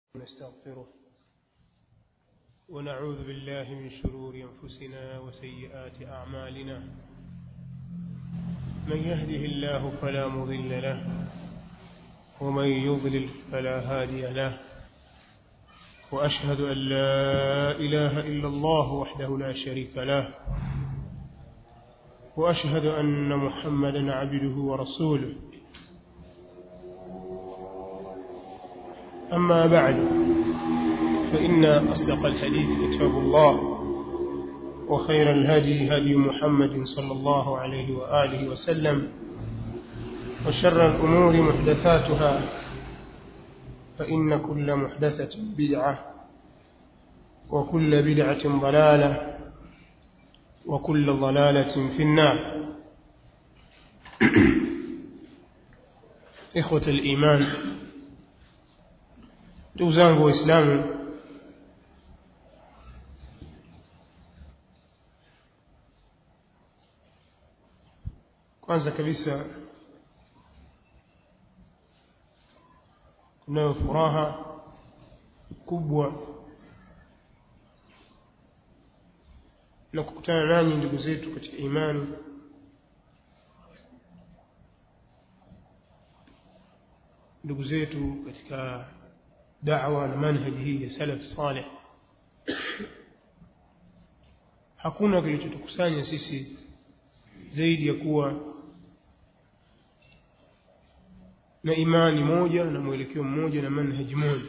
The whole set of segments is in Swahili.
ونستغفره ونعوذ بالله من شرور أنفسنا وسيئات أعمالنا من يهده الله فلا مضل له ومن يضلل فلا هادي له وأشهد أن لا إله إلا الله وحده لا شريك له وأشهد أن محمدا عبده ورسوله أما بعد فإن أصدق الحديث كتاب الله وخير الهدي هدي محمد صلى الله عليه وآله وسلم وشر الأمور محدثاتها فإن كل محدثة بدعة وكل بدعة ضلالة وكل ضلالة في النار إخوة الإيمان ndugu zangu waislamu kwanza kabisa kunayo furaha kubwa na kukutana nanyi ndugu zetu katika imani ndugu zetu katika da'wa na manhaji hii ya salaf salih hakuna kilichotukusanya sisi zaidi ya kuwa na imani moja na mwelekeo mmoja na manhaji moja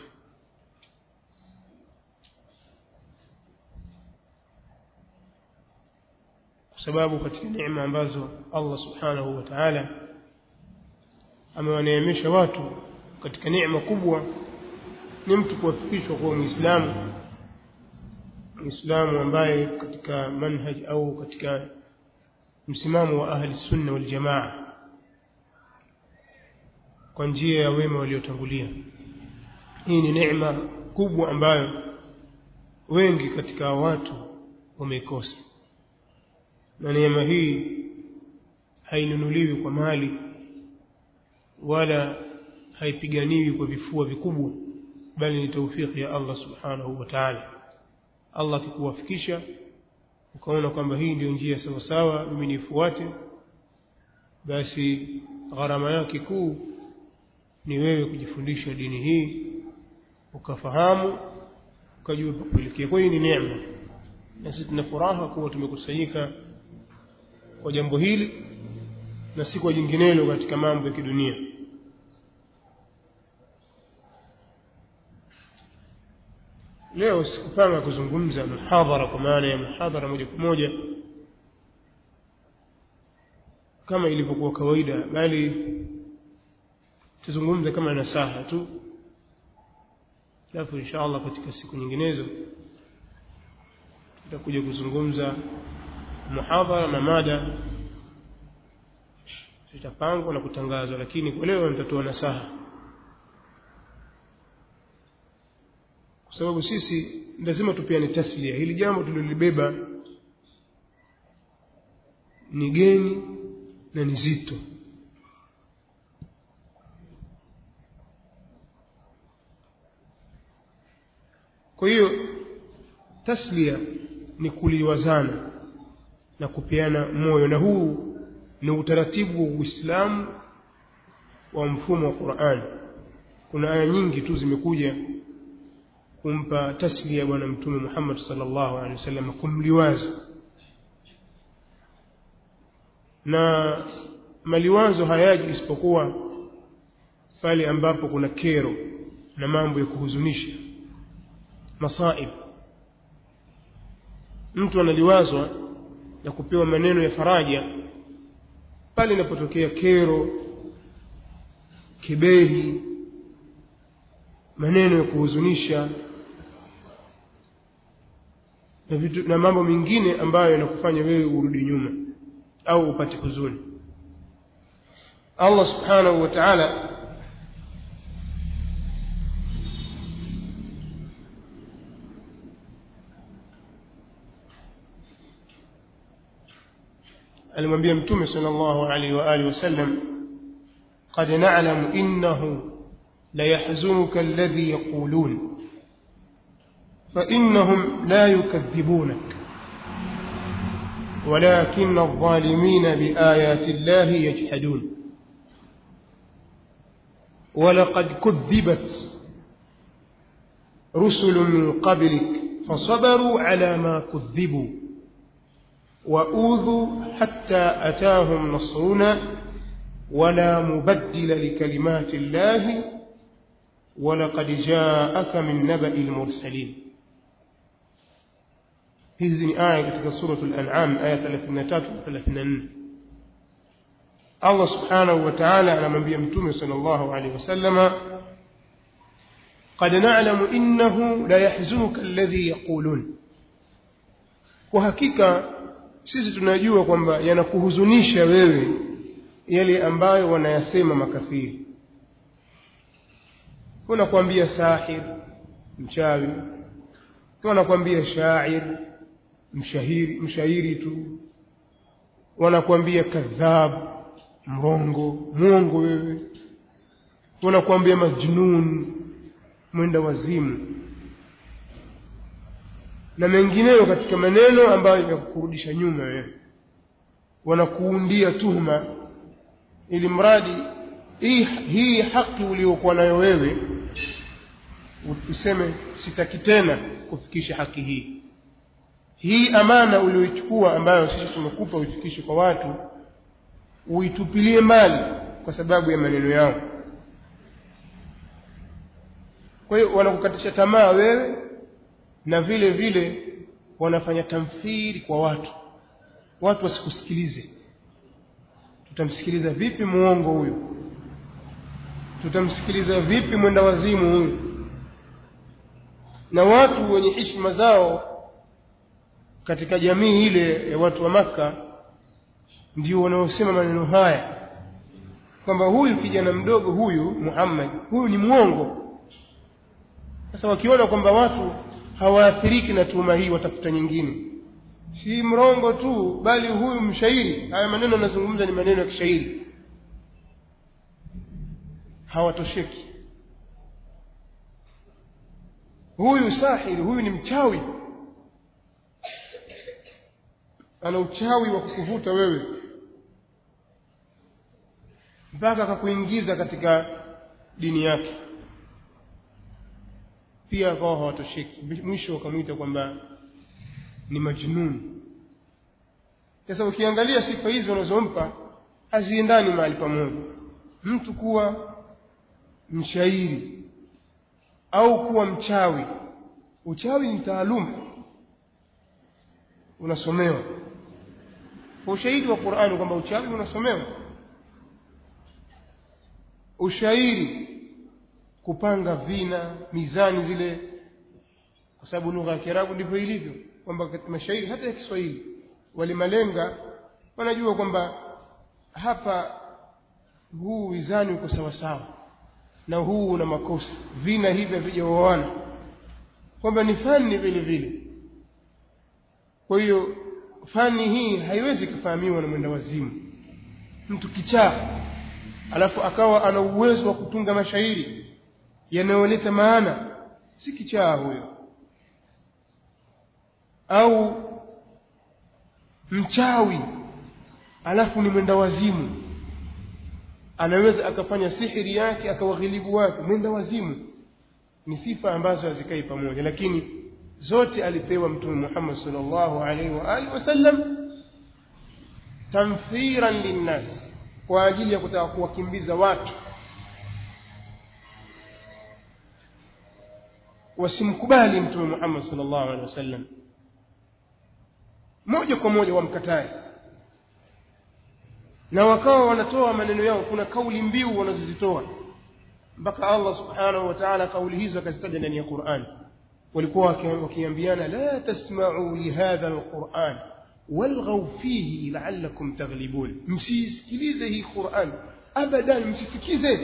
kwa sababu katika neema ambazo Allah subhanahu wa ta'ala amewaneemesha watu katika neema kubwa ni mtu kuwafikishwa kuwa muislamu muislamu ambaye katika manhaj au katika msimamo wa ahli sunna wal jamaa kwa njia ya wema waliotangulia hii ni neema kubwa ambayo wengi katika watu wameikosa na neema hii hainunuliwi kwa mali wala haipiganiwi kwa vifua vikubwa bali ni taufiki ya Allah subhanahu wa ta'ala Allah akikuwafikisha ukaona kwamba hii ndio njia sawa sawa mimi nifuate basi gharama yake kuu ni wewe kujifundisha dini hii ukafahamu ukajua pa kuelekea kwa hiyo ni neema na sisi tuna furaha kuwa tumekusanyika kwa jambo hili na si kwa jinginelo katika mambo ya kidunia leo sikupanga kuzungumza muhadhara kwa maana ya muhadhara moja kwa moja kama ilivyokuwa kawaida bali tuzungumze kama nasaha tu alafu insha Allah katika siku nyinginezo tutakuja kuzungumza muhadhara na mada zitapangwa na kutangazwa lakini kwa leo nitatoa nasaha kwa sababu sisi lazima tupeane taslia hili jambo tulilobeba ni geni na ni zito kwa hiyo taslia ni kuliwazana na kupeana moyo na huu ni utaratibu wa Uislamu wa mfumo wa Qur'an kuna aya nyingi tu zimekuja kumpa taslia bwana mtume Muhammad sallallahu alaihi wasallam kumliwaza na maliwazo hayaji isipokuwa pale ambapo kuna kero na mambo ya kuhuzunisha masaib mtu analiwazwa na kupewa maneno ya faraja pale inapotokea kero kiberi maneno ya kuhuzunisha na, vitu, na mambo mengine ambayo yanakufanya wewe urudi nyuma au upate huzuni Allah subhanahu wa ta'ala alimwambia mtume sallallahu alaihi wa alihi wasallam qad na'lamu innahu ليحزنك الذي يقولون فإنهم لا يكذبونك ولكن الظالمين بآيات الله يجحدون ولقد كذبت رسل من قبلك فصبروا على ما كذبوا وأوذوا حتى أتاهم نصرنا ولا مبدل لكلمات الله ولقد جاءك من نبأ المرسلين hizi ni aya katika suratul an'am aya 33 na 34 Allah subhanahu wa ta'ala anamwambia mtume sallallahu alaihi wasallama qad na'lamu innahu la yahzunuka alladhi yaqulun kwa hakika sisi tunajua kwamba yanakuhuzunisha wewe yale ambayo wanayasema makafiri wanakuambia sahir mchawi wanakuambia shair mshahiri mshairi tu wanakuambia kadhab mrongo mwongo wewe wanakuambia majnun mwenda wazimu na mengineyo katika maneno ambayo yakukurudisha nyuma wewe wanakuundia tuhuma ili mradi hii, hii haki uliyokuwa nayo wewe useme sitaki tena kufikisha haki hii hii amana uliyoichukua ambayo sisi tumekupa uifikishe kwa watu uitupilie mbali kwa sababu ya maneno yao kwa hiyo wanakukatisha tamaa wewe na vile vile wanafanya tamthili kwa watu watu wasikusikilize tutamsikiliza vipi muongo huyu tutamsikiliza vipi mwenda wazimu huyu na watu wenye heshima zao katika jamii ile ya watu wa maka ndio wanaosema maneno haya kwamba huyu kijana mdogo huyu Muhammad huyu ni mwongo sasa wakiona kwamba watu hawaathiriki na tuhuma hii watafuta nyingine si mrongo tu bali huyu mshairi haya maneno anazungumza ni maneno ya kishairi hawatosheki huyu sahiri huyu ni mchawi ana uchawi wa kukuvuta wewe mpaka akakuingiza katika dini yake pia akawa hawatosheki mwisho wakamwita kwamba ni majnun sasa ukiangalia sifa hizi wanazompa haziendani mahali pamoja mtu kuwa mshairi au kuwa mchawi uchawi ni taaluma unasomewa kwa ushahidi wa Qur'ani kwamba uchawi unasomewa ushairi kupanga vina mizani zile kwa sababu lugha ya Kiarabu ndivyo ilivyo kwamba katika mashairi hata ya Kiswahili walimalenga wanajua kwamba hapa huu wizani uko sawa sawa na huu una makosa vina hivi havijaoana kwamba ni fani vile vile kwa hiyo fani hii haiwezi kufahamiwa na mwenda wazimu mtu kichaa alafu akawa ana uwezo wa kutunga mashairi yanayoleta maana si kichaa huyo au mchawi alafu ni mwenda wazimu anaweza akafanya sihiri yake akawaghilibu watu mwenda wazimu ni sifa ambazo hazikai pamoja lakini zote alipewa mtume Muhammad sallallahu alaihi wa alihi wasallam tamthiran linnas kwa ajili ya kutaka kuwakimbiza watu wasimkubali mtume Muhammad sallallahu alaihi wasallam moja kwa moja wamkatae na wakawa wanatoa maneno yao kuna kauli mbiu wanazozitoa mpaka Allah subhanahu wa ta'ala kauli hizo akazitaja ndani ya Qur'an walikuwa wakiambiana la tasma'u li hadha alquran walghaw fihi la'allakum taghlibun msisikilize hii Qur'an abadan msisikize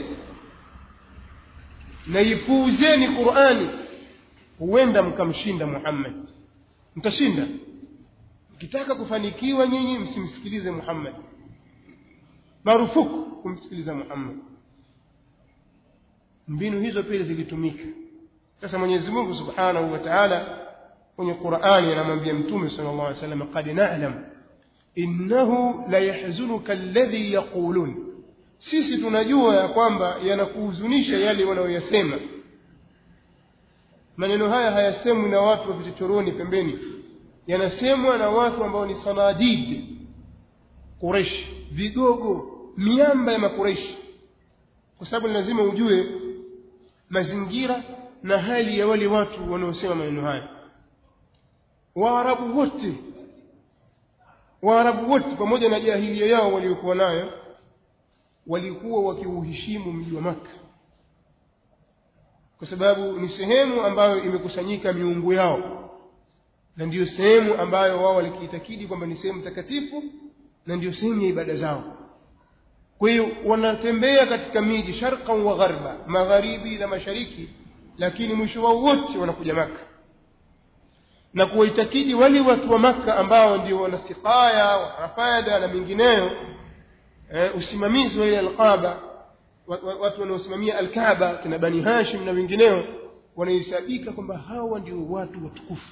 na ipuuzeni Qur'ani huenda mkamshinda Muhammad mtashinda mkitaka kufanikiwa nyinyi msimsikilize Muhammad marufuku kumsikiliza Muhammad mbinu hizo pia zilitumika sasa Mwenyezi Mungu Subhanahu wa Ta'ala kwenye Qur'ani anamwambia Mtume sallallahu alaihi wasallam qad na'lam innahu la yahzunuka alladhi yaqulun sisi tunajua ya kwamba yanakuhuzunisha yale wanayoyasema maneno haya hayasemwi na watu wa vichochoroni pembeni yanasemwa na watu ambao ni sanadid Quraysh vigogo miamba ya makureishi kwa sababu lazima ujue mazingira na hali ya wale watu wanaosema maneno haya waarabu wote waarabu wote pamoja na jahilia yao waliokuwa nayo walikuwa wakiuheshimu mji wa maka kwa sababu ni sehemu ambayo imekusanyika miungu yao na ndiyo sehemu ambayo wao walikiitakidi kwamba ni sehemu takatifu na ndiyo sehemu ya ibada zao kwa hiyo wanatembea katika miji sharqan wa gharba magharibi na mashariki lakini mwisho wao wote wanakuja maka na kuwaitakidi wale watu wa maka ambao ndio wana siqaya warafada na mingineyo eh, usimamizi wa ile alqaba watu wanaosimamia alkaaba kina bani hashim na wengineo wanahesabika kwamba hawa ndio watu watukufu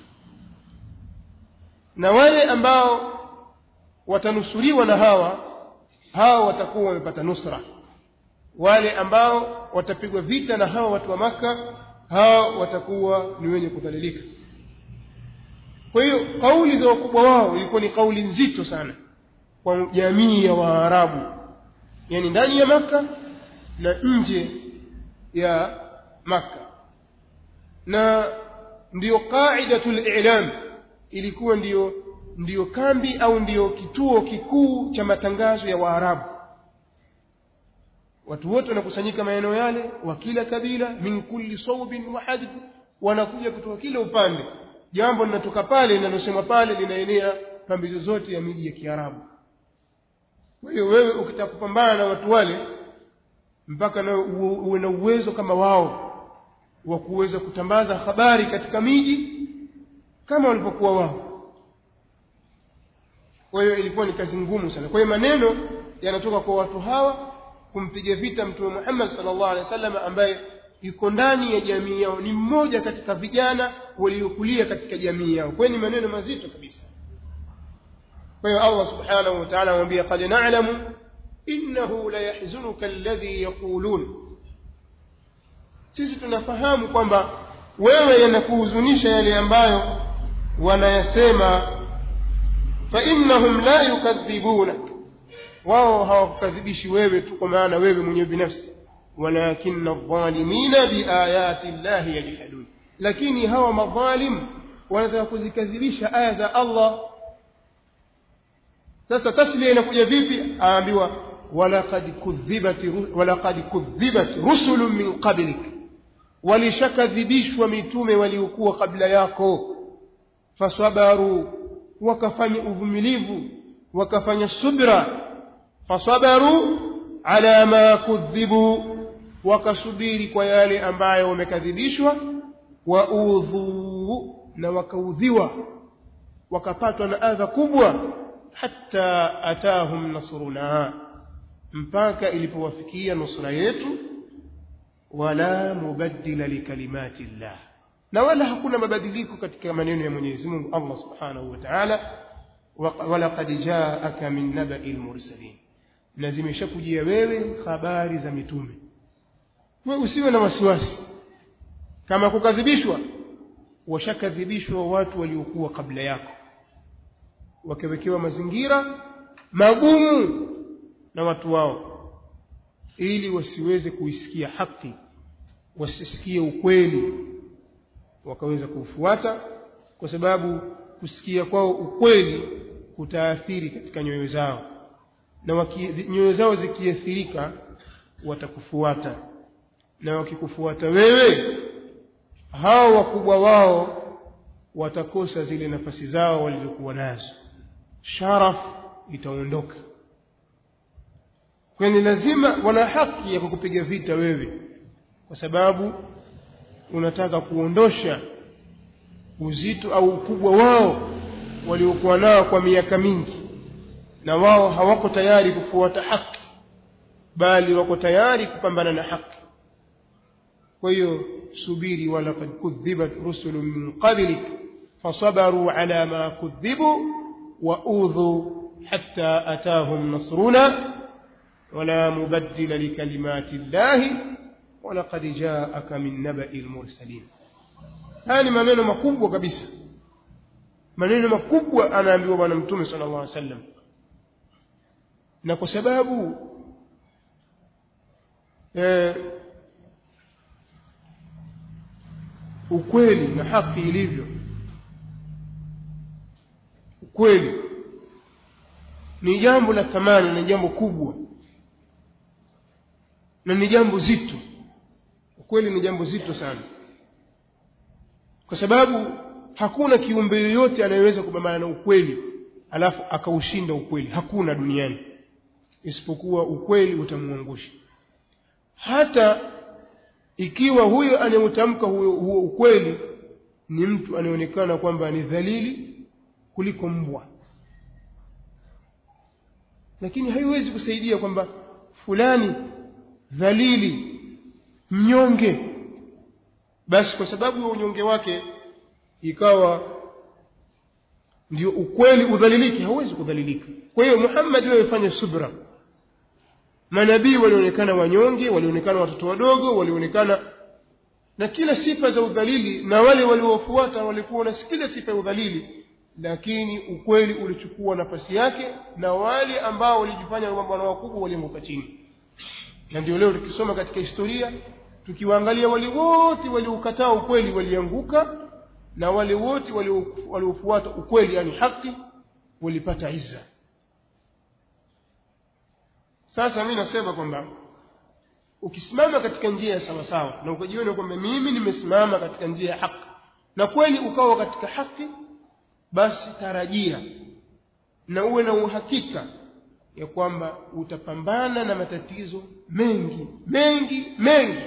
na wale ambao watanusuriwa na hawa hawa watakuwa wamepata nusra wale ambao watapigwa vita na hawa watu wa maka hawa watakuwa ni wenye kudhalilika kwa hiyo kauli za wakubwa wao ilikuwa ni kauli nzito sana kwa jamii ya waarabu yani ndani ya maka na nje ya maka na ndiyo qaidatul i'lam ilikuwa ndiyo ndiyo kambi au ndiyo kituo kikuu cha matangazo ya waarabu watu wote wanakusanyika maeneo yale wa kila kabila min kulli saubin wa hadb wanakuja kutoka kila upande jambo linatoka pale linalosemwa pale linaenea pambi zote ya miji ya Kiarabu kwa hiyo wewe ukitaka kupambana na watu wale mpaka na uwe na uwezo kama wao wa kuweza kutambaza habari katika miji kama walivyokuwa wao kwa hiyo ilikuwa ni kazi ngumu sana kwa hiyo maneno yanatoka kwa watu hawa kumpiga vita mtume Muhammad sallallahu alaihi wasallam ambaye yuko ndani ya jamii yao ni mmoja katika vijana waliokulia katika jamii yao kwa ni maneno mazito kabisa kwa hiyo Allah subhanahu wa ta'ala anamwambia qad na'lamu innahu la yahzunuka alladhi yaqulun sisi tunafahamu kwamba wewe yanakuhuzunisha yale ambayo wanayasema fa innahum la yukadhibunak wao hawakukadhibishi wewe tu kwa maana wewe mwenyewe binafsi walakinna adh-dhalimina biayati llahi yajhadun lakini hawa madhalim wanataka kuzikadhibisha aya za Allah sasa taslia inakuja vipi aambiwa walaqad kudhibat walaqad kudhibat rusulun min qablik walishakadhibishwa mitume waliokuwa kabla yako fasabaru wakafanya uvumilivu wakafanya subra fasabaru ala ma kudhibu wakasubiri kwa yale ambayo wamekadhibishwa waudhu na wakaudhiwa wakapatwa na adha kubwa hatta atahum nasruna mpaka ilipowafikia nusra yetu wala mubaddila likalimati llah na wala hakuna mabadiliko katika maneno ya Mwenyezi Mungu Allah Subhanahu wa Ta'ala walaqad jaaka min naba'i al-mursalin na zimeshakujia wewe habari za mitume wewe usiwe na wasiwasi kama kukadhibishwa washakadhibishwa watu waliokuwa kabla yako wakiwekewa mazingira magumu na watu wao ili wasiweze kuisikia haki wasisikie ukweli wakaweza kuufuata kwa sababu kusikia kwao ukweli kutaathiri katika nyoyo zao na nyoyo zao zikiathirika watakufuata na wakikufuata wewe hao wakubwa wao watakosa zile nafasi zao walizokuwa nazo sharaf itaondoka kwani lazima wana haki ya kukupiga vita wewe kwa sababu unataka kuondosha uzito au ukubwa wao waliokuwa nao kwa miaka mingi na wao hawako tayari kufuata haki bali wako tayari kupambana na haki kwa hiyo subiri walaqad kudhibat rusulun min qablik fasabaru ala ma kudhibu wa udhu hatta atahum nasruna ولا مبدل لكلمات الله ولقد جاءك من نبأ المرسلين haya maneno makubwa kabisa maneno makubwa anaambiwa bwana mtume sallallahu alaihi wasallam na kwa sababu eh, ukweli na haki ilivyo ukweli ni jambo la thamani na jambo kubwa na ni jambo zito ukweli ni jambo zito sana kwa sababu hakuna kiumbe yoyote anayeweza kupambana na ukweli alafu akaushinda ukweli hakuna duniani isipokuwa ukweli utamwangusha hata ikiwa huyo anayeutamka huo, huo ukweli ni mtu anayeonekana kwamba ni dhalili kuliko mbwa lakini haiwezi kusaidia kwamba fulani dhalili mnyonge basi kwa sababu ya unyonge wake ikawa ndio ukweli udhalilike hauwezi kudhalilika kwa hiyo Muhammad wewe fanya subra manabii walionekana wanyonge walionekana watoto wadogo walionekana na kila sifa za udhalili na wale waliofuata walikuwa na kila sifa ya udhalili lakini ukweli ulichukua nafasi yake na wale ambao walijifanya mabwana wakubwa walianguka chini na ndio leo tukisoma katika historia tukiwaangalia wale wote waliokataa ukweli walianguka na wale wote waliofuata ukweli yani haki walipata izza sasa mimi nasema kwamba ukisimama katika njia ya sawa sawa na ukajiona kwamba mimi nimesimama katika njia ya haki na kweli ukawa katika haki basi tarajia na uwe na uhakika ya kwamba utapambana na matatizo mengi mengi mengi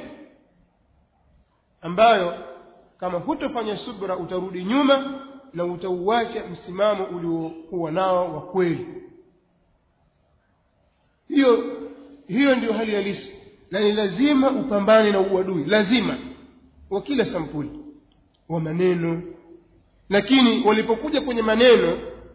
ambayo kama hutofanya subra utarudi nyuma na utauacha msimamo uliokuwa nao wa kweli hiyo hiyo ndio hali halisi na ni lazima upambane na uadui lazima wa kila sampuli wa maneno lakini walipokuja kwenye maneno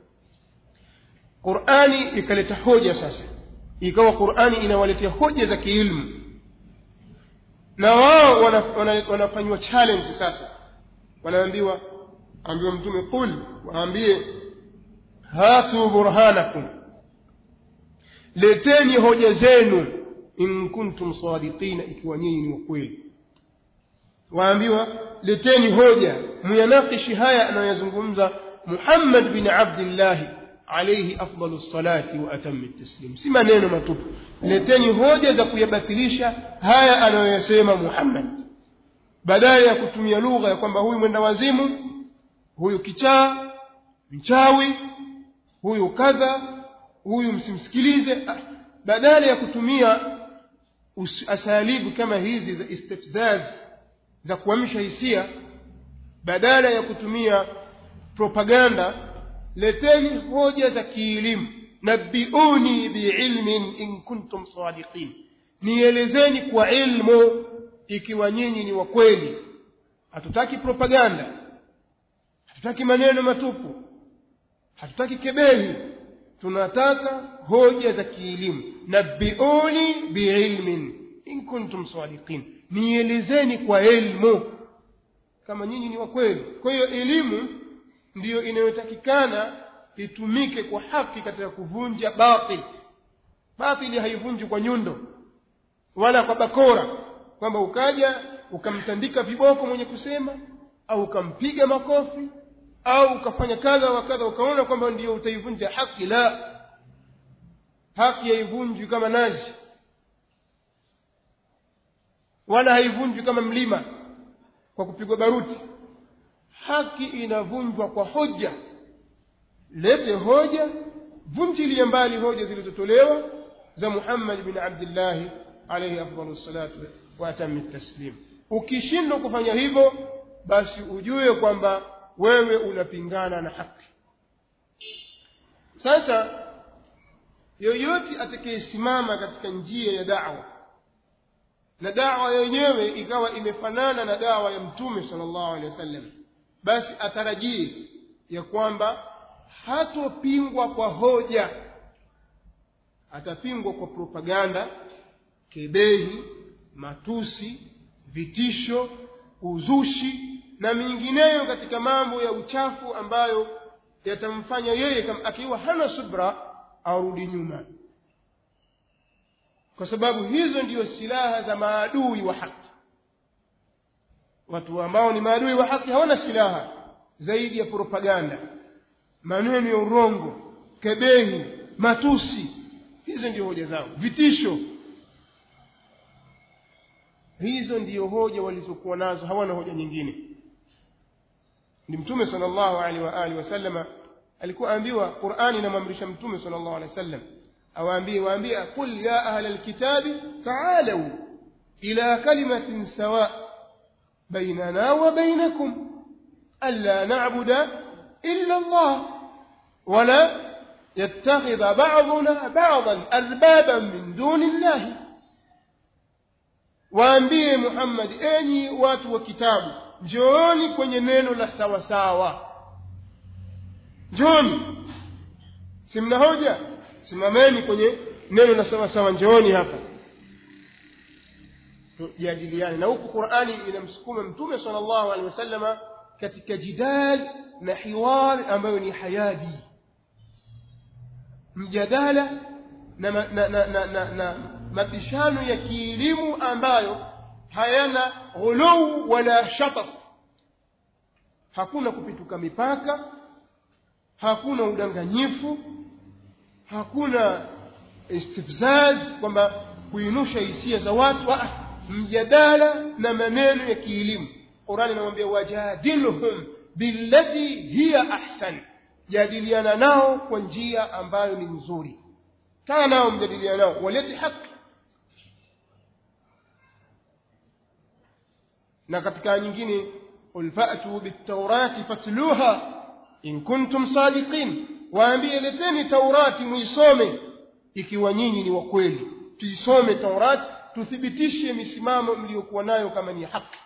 Qur'ani ikaleta hoja sasa ikawa Qur'ani inawaletea hoja za kiilmu na wao wanafanywa wana, wana challenge sasa wanaambiwa ambiwa mtume qul waambie hatu burhanakum leteni hoja zenu in kuntum sadiqina ikiwa nyinyi ni wakweli waambiwa leteni hoja muyanakishi haya anayozungumza Muhammad bin Abdullah alayhi afdalu salati wa atammi taslim si maneno matupu leteni hoja za kuyabatilisha haya anayoyasema Muhammad badala ya kutumia lugha ya kwamba huyu mwenda wazimu huyu kichaa mchawi huyu kadha huyu msimsikilize badala ya kutumia asalibu kama hizi za istifzaz za kuamsha hisia badala ya kutumia propaganda leteni hoja za kielimu nabiuni biilmin in kuntum sadiqin nielezeni kwa ilmu ikiwa nyinyi ni wa kweli hatutaki propaganda hatutaki maneno matupu hatutaki kebehi tunataka hoja za kielimu nabiuni biilmin in kuntum sadiqin nielezeni kwa ilmu kama nyinyi ni wa kweli kwa hiyo elimu ndiyo inayotakikana itumike kwa haki katika kuvunja batil batili haivunji kwa nyundo wala kwa bakora kwamba ukaja ukamtandika viboko mwenye kusema au ukampiga makofi au ukafanya kadha wa kadha ukaona kwamba ndiyo utaivunja haki la haki haivunjwi kama nazi wala haivunjwi kama mlima kwa kupigwa baruti haki inavunjwa kwa hoja lete hoja vunjilie mbali hoja zilizotolewa za Muhammad bin Abdullah alayhi afdalus salatu wa atammi taslim ukishindwa kufanya hivyo basi ujue kwamba wewe unapingana na haki sasa yoyote atakayesimama katika njia ya da'wa na dawa yenyewe ikawa imefanana na dawa ya mtume sallallahu alaihi wasallam basi atarajie ya kwamba hatopingwa kwa hoja atapingwa kwa propaganda kebehi matusi vitisho uzushi na mingineyo katika mambo ya uchafu ambayo yatamfanya yeye akiwa hana subra arudi nyuma kwa sababu hizo ndiyo silaha za maadui wa haki watu ambao ni maadui wa haki hawana silaha zaidi ya propaganda maneno ya urongo kebehi matusi hizo ndio hoja zao vitisho hizo ndiyo hoja walizokuwa nazo hawana hoja nyingine ni mtume sallallahu alaihi wa alihi wasallama alikuwa ambiwa Qur'ani inamwamrisha mtume sallallahu alaihi wasallam awaambie waambie qul ya ahla alkitabi ta'alu ila kalimatin sawa bainana wa bainakum alla na'budu illa Allah wala yattakhidha ba'duna ba'dan arbaban min duni Allah waambie Muhammad enyi watu wa kitabu njooni kwenye neno la sawa sawa njooni si mna hoja simameni kwenye neno la sawa sawa njooni hapa tujadiliane na huku Qur'ani inamsukuma mtume sallallahu alaihi wasallama katika jidal na hiwar ambayo ni hayadi mjadala na, na, na, na, na, na mabishano ya kielimu ambayo hayana ghuluu wala shataf hakuna kupituka mipaka hakuna udanganyifu hakuna istifzaz kwamba kuinusha hisia za watu ah, mjadala na maneno ya kielimu Qur'ani inamwambia wajadilhum billati hiya ahsan jadiliana nao kwa njia ambayo ni nzuri kaa nao mjadiliana nao waleti haki na katika nyingine qul fa'tu bit-taurati fatluha in kuntum sadiqin waambie leteni taurati muisome ikiwa nyinyi ni wa kweli tuisome taurati tuthibitishe misimamo mliokuwa nayo kama ni haki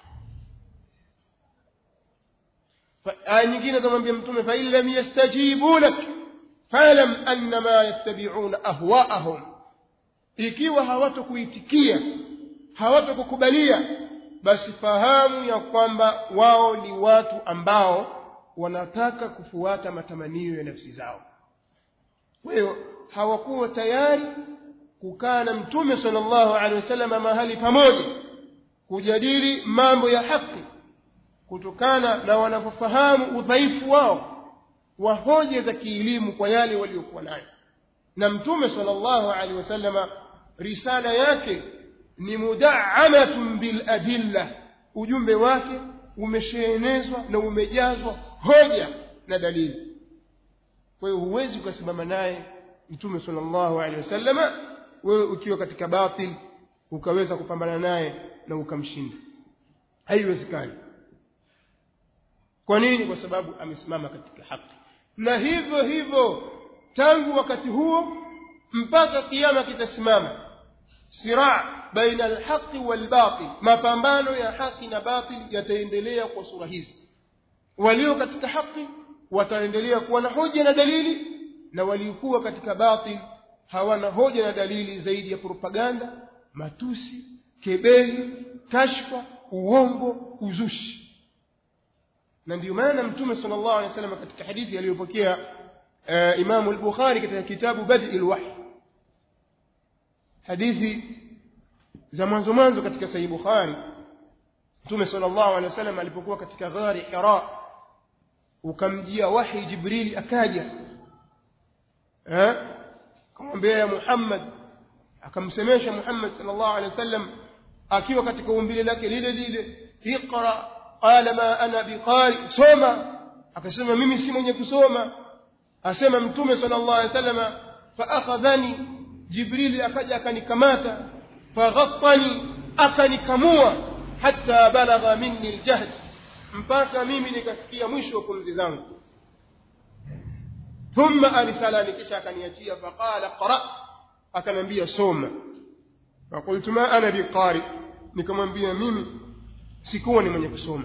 aya nyingine tamwambia mtume fa in lam yastajibu lak falam annama yattabi'una ahwa'ahum ikiwa hawatokuitikia hawatokukubalia basi fahamu ya kwamba wao ni watu ambao wanataka kufuata matamanio ya nafsi zao kwa hiyo hawakuwa tayari kukaa na mtume sallallahu alaihi wasallam mahali pamoja kujadili mambo ya haki kutokana na wanavyofahamu udhaifu wao wa hoja za kielimu kwa yale waliokuwa nayo na mtume sallallahu alaihi wasallam risala yake ni mudaamatun bil adilla ujumbe wake umesheenezwa na umejazwa hoja na dalili kwa hiyo huwezi ukasimama naye mtume sallallahu alaihi wasallama wewe ukiwa katika batil ukaweza kupambana naye na ukamshinda haiwezekani kwa nini kwa sababu amesimama katika haki na hivyo hivyo tangu wakati huo mpaka kiyama kitasimama siraa baina alhaqi walbatil mapambano ya haki na batil yataendelea kwa sura hizi walio katika haki wataendelea kuwa na hoja na dalili na waliokuwa katika batil hawana hoja na dalili zaidi ya propaganda matusi kebehi kashfa uongo uzushi na ndio maana mtume sallallahu alaihi wasallam katika hadithi aliyopokea uh, Imam al-Bukhari katika kitabu Bad'il Wahy hadithi za mwanzo mwanzo katika Sahih Bukhari Mtume sallallahu alaihi wasallam alipokuwa katika ghari Hira ukamjia wahi Jibril akaja eh akamwambia ya Muhammad akamsemesha Muhammad sallallahu alaihi wasallam akiwa katika umbile lake lile lile iqra qala ma ana biqari soma akasema mimi si mwenye kusoma asema mtume sallallahu alaihi wasallam fa akhadhani jibril akaja akanikamata faghattani akanikamua hatta balagha minni aljahd mpaka mimi nikafikia mwisho wa pumzi zangu thumma arsalani kisha akaniachia faqala qra akanambia soma فقلت ما أنا بقارئ nikamwambia mimi sikuwa ni mwenye kusoma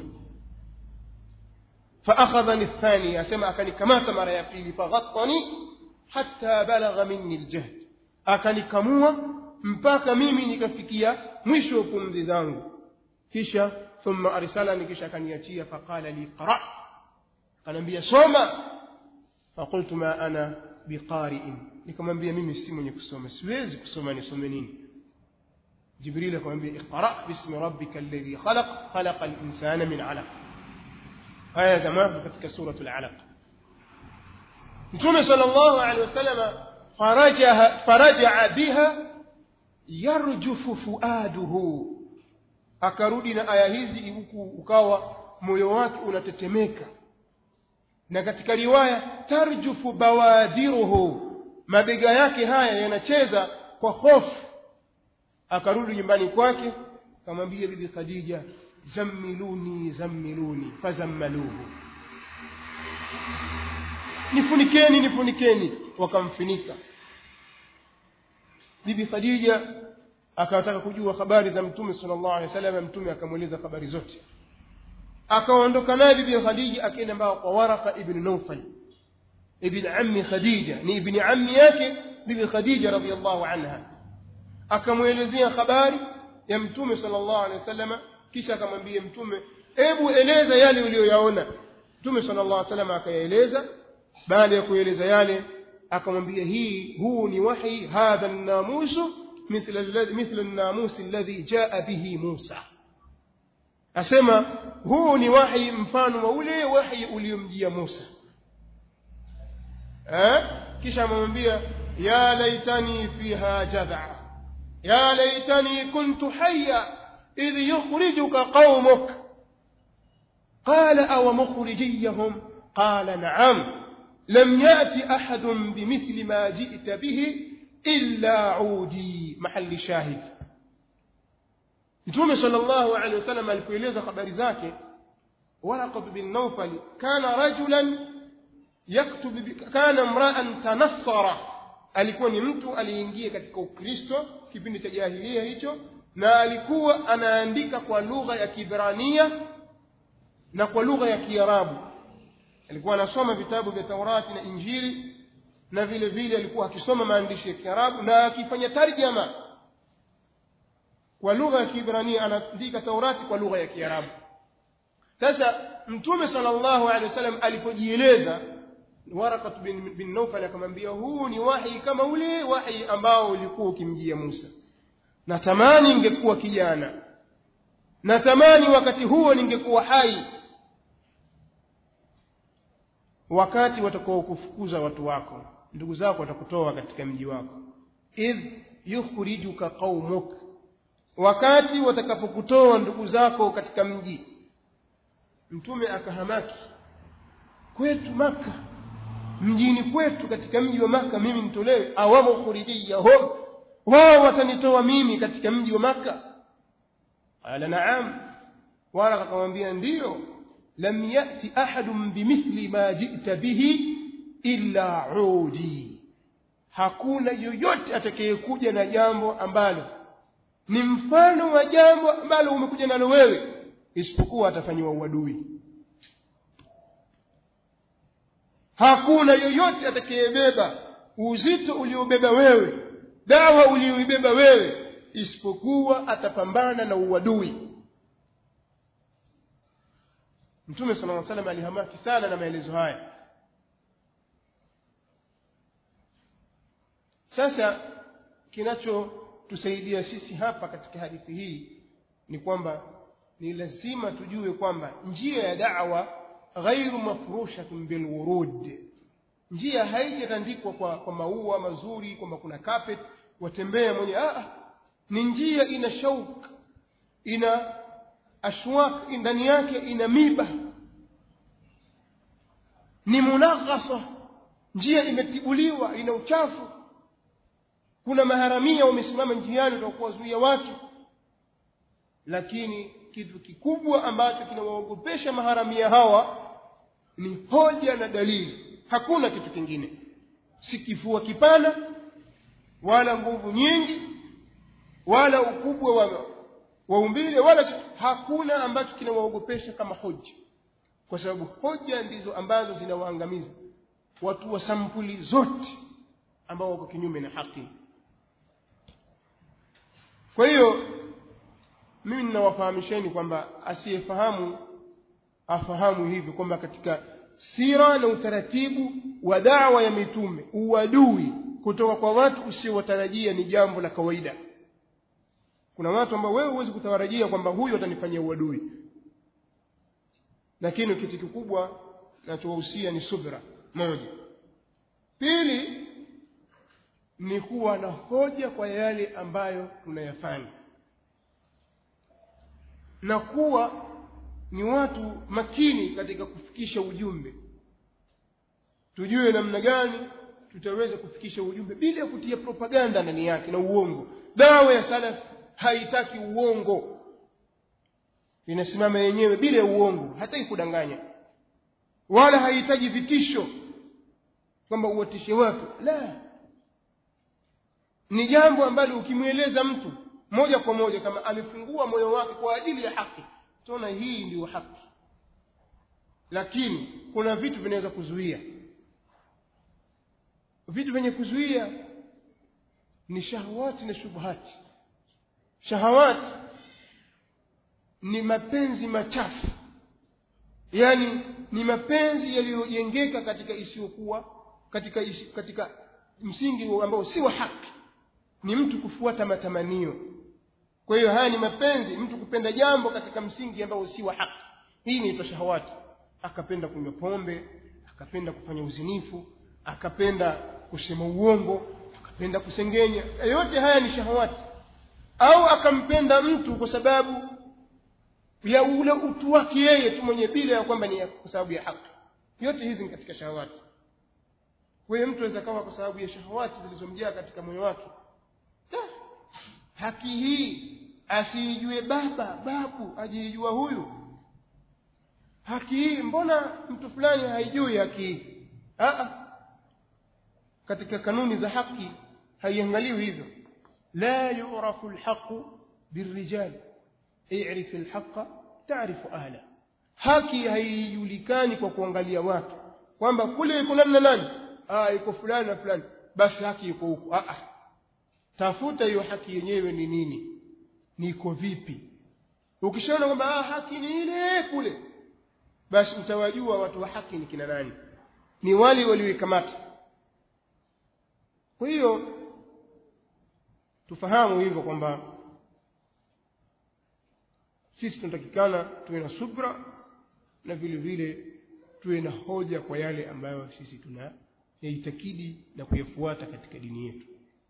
فأخذني الثاني أسمع أكني كما تمر يقيلي فغطني حتى بلغ مني الجهد أكني كموا mpaka mimi nikafikia mwisho wa pumzi zangu kisha thumma arsalani kisha akaniachia faqala li qra akaniambia soma faqultu ma ana biqari'in nikamwambia mimi si mwenye kusoma siwezi kusoma nisome nini jibril akamwambia iqra bismi rabbika alladhi khalaq khalaqa al-insana min 'alaq haya jamaa katika suratul 'alaq mtume sallallahu alaihi wasallam farajaha faraja biha yarjufu fuaduhu akarudi na aya hizi huku ukawa moyo wake unatetemeka na katika riwaya tarjufu bawadiruhu mabega yake haya yanacheza kwa hofu akarudi nyumbani kwake akamwambia bibi Khadija zammiluni zammiluni fazammaluhu nifunikeni nifunikeni wakamfinika bibi Khadija akataka kujua habari za mtume sallallahu alaihi wasallam mtume akamueleza habari zote akaondoka naye bibi Khadija akaenda mbao kwa Waraka ibn Nawfal ibn ammi Khadija ni ibn ammi yake bibi Khadija radhiyallahu anha akamuelezea habari ya mtume sallallahu alaihi wasallam kisha akamwambia mtume hebu eleza yale uliyoyaona mtume sallallahu alaihi wasallam akayaeleza baada ya kueleza yale akamwambia hii huu ni wahi hadha an-namusu mithla alladhi mithla an-namus alladhi jaa bihi Musa asema huu ni wahi mfano wa ule wahi uliomjia Musa eh kisha amemwambia ya laitani fiha jad'a ya laitani kuntu hayya idh yukhrijuka qaumuk قال أو مخرجيهم قال نعم لم يأت أحد بمثل ما جئت به إلا عودي محل شاهد Mtume sallallahu alaihi wasallam alipoeleza habari zake Waraqat bin Nawfal kana rajulan yaktubu kana mra'an tanassara alikuwa ni mtu aliingia katika Ukristo kipindi cha jahiliya hicho na alikuwa anaandika kwa lugha ya Kibrania na kwa lugha ya Kiarabu alikuwa anasoma vitabu vya Taurati na Injili na vile vile alikuwa akisoma maandishi ya Kiarabu na akifanya tarjama kwa lugha ya Kiibrania anaandika Taurati kwa lugha ya Kiarabu sasa mtume sallallahu alaihi wasallam alipojieleza Waraqat bin, bin Nawfal akamwambia huu ni wahi kama ule wahi ambao ulikuwa ukimjia Musa natamani ningekuwa kijana natamani wakati huo ningekuwa hai wakati watakao kufukuza watu wako ndugu zako watakutoa katika mji wako idh yukhrijuka qaumuk wakati watakapokutoa ndugu zako katika mji mtume akahamaki kwetu maka mjini kwetu katika mji wa maka mimi nitolewe awamu khurijiyahum wao watanitoa mimi katika mji wa maka qala na'am wala akamwambia ndiyo lam yati ahadun bimithli ma ji'ta bihi illa udi hakuna yoyote atakayekuja na jambo ambalo ni mfano wa jambo ambalo umekuja nalo wewe isipokuwa atafanyiwa uadui hakuna yoyote atakayebeba uzito uliobeba wewe dawa ulioibeba wewe isipokuwa atapambana na uadui Mtume صلى الله عليه وسلم alihamaki sana na maelezo haya sasa kinachotusaidia sisi hapa katika hadithi hii ni kwamba ni lazima tujue kwamba njia ya da'wa ghairu mafrushatun bilwurud njia haijatandikwa kwa, kwa maua mazuri kwamba kuna carpet watembea mwenye ah ni njia ina shauk ina ashwak ndani yake ina miba ni munaghasa njia imetibuliwa ina uchafu kuna maharamia wamesimama njiani kwa kuwazuia watu lakini kitu kikubwa ambacho kinawaogopesha maharamia hawa ni hoja na dalili hakuna kitu kingine si kifua kipana wala nguvu nyingi wala ukubwa wa waumbile wala hakuna ambacho kinawaogopesha kama hoja kwa sababu hoja ndizo ambazo zinawaangamiza watu wa sampuli zote ambao wako kinyume na haki kwa hiyo mimi ninawafahamisheni kwamba asiyefahamu afahamu hivi kwamba katika sira na utaratibu wa dawa ya mitume uadui kutoka kwa watu usiowatarajia ni jambo la kawaida kuna watu ambao wewe huwezi kutarajia kwamba huyu atanifanyia uadui lakini kitu kikubwa nachowahusia ni subra moja pili ni kuwa na hoja kwa yale ambayo tunayafanya na kuwa ni watu makini katika kufikisha ujumbe tujue namna gani tutaweza kufikisha ujumbe bila kutia propaganda ndani yake na uongo dawa ya salaf haitaki uongo inasimama yenyewe bila ya uongo hataki kudanganya wala haihitaji vitisho kwamba uwatishe watu la ni jambo ambalo ukimweleza mtu moja kwa moja kama amefungua moyo wake kwa ajili ya haki tunaona hii ndiyo haki lakini kuna vitu vinaweza kuzuia vitu vyenye kuzuia ni shahawati na shubhati shahawati ni mapenzi machafu yani ni mapenzi yaliyojengeka katika isiyokuwa katika isi, katika msingi ambao si wa haki ni mtu kufuata matamanio kwa hiyo haya ni mapenzi mtu kupenda jambo katika msingi ambao si wa haki hii inaitwa shahawati akapenda kunywa pombe akapenda kufanya uzinifu akapenda kusema uongo akapenda kusengenya yote haya ni shahawati au akampenda mtu kwa sababu ya ule utu wake yeye tu mwenye bila ya kwamba ni kwa sababu ya haki yote hizi ni katika shahawati kwa hiyo mtu aweza kawa kwa sababu ya shahawati zilizomjaa katika moyo wake haki hii asiijue baba babu ajiijua huyu haki hii mbona mtu fulani haijui haki hii katika kanuni za haki haiangaliwi hivyo la yurafu alhaqu birrijali i'rif alhaqa ta'rifu ahla haki haijulikani kwa kuangalia watu kwamba kule iko nani na nani ah iko fulani na fulani basi haki iko huko ah tafuta hiyo haki yenyewe ni nini niko vipi ukishaona kwamba ah haki ni ile kule basi utawajua watu wa haki ni kina nani ni wale walioikamata kwa hiyo tufahamu hivyo kwamba sisi tunatakikana tuwe na subra na vile vile tuwe na hoja kwa yale ambayo sisi tuna yaitakidi na kuyafuata katika dini yetu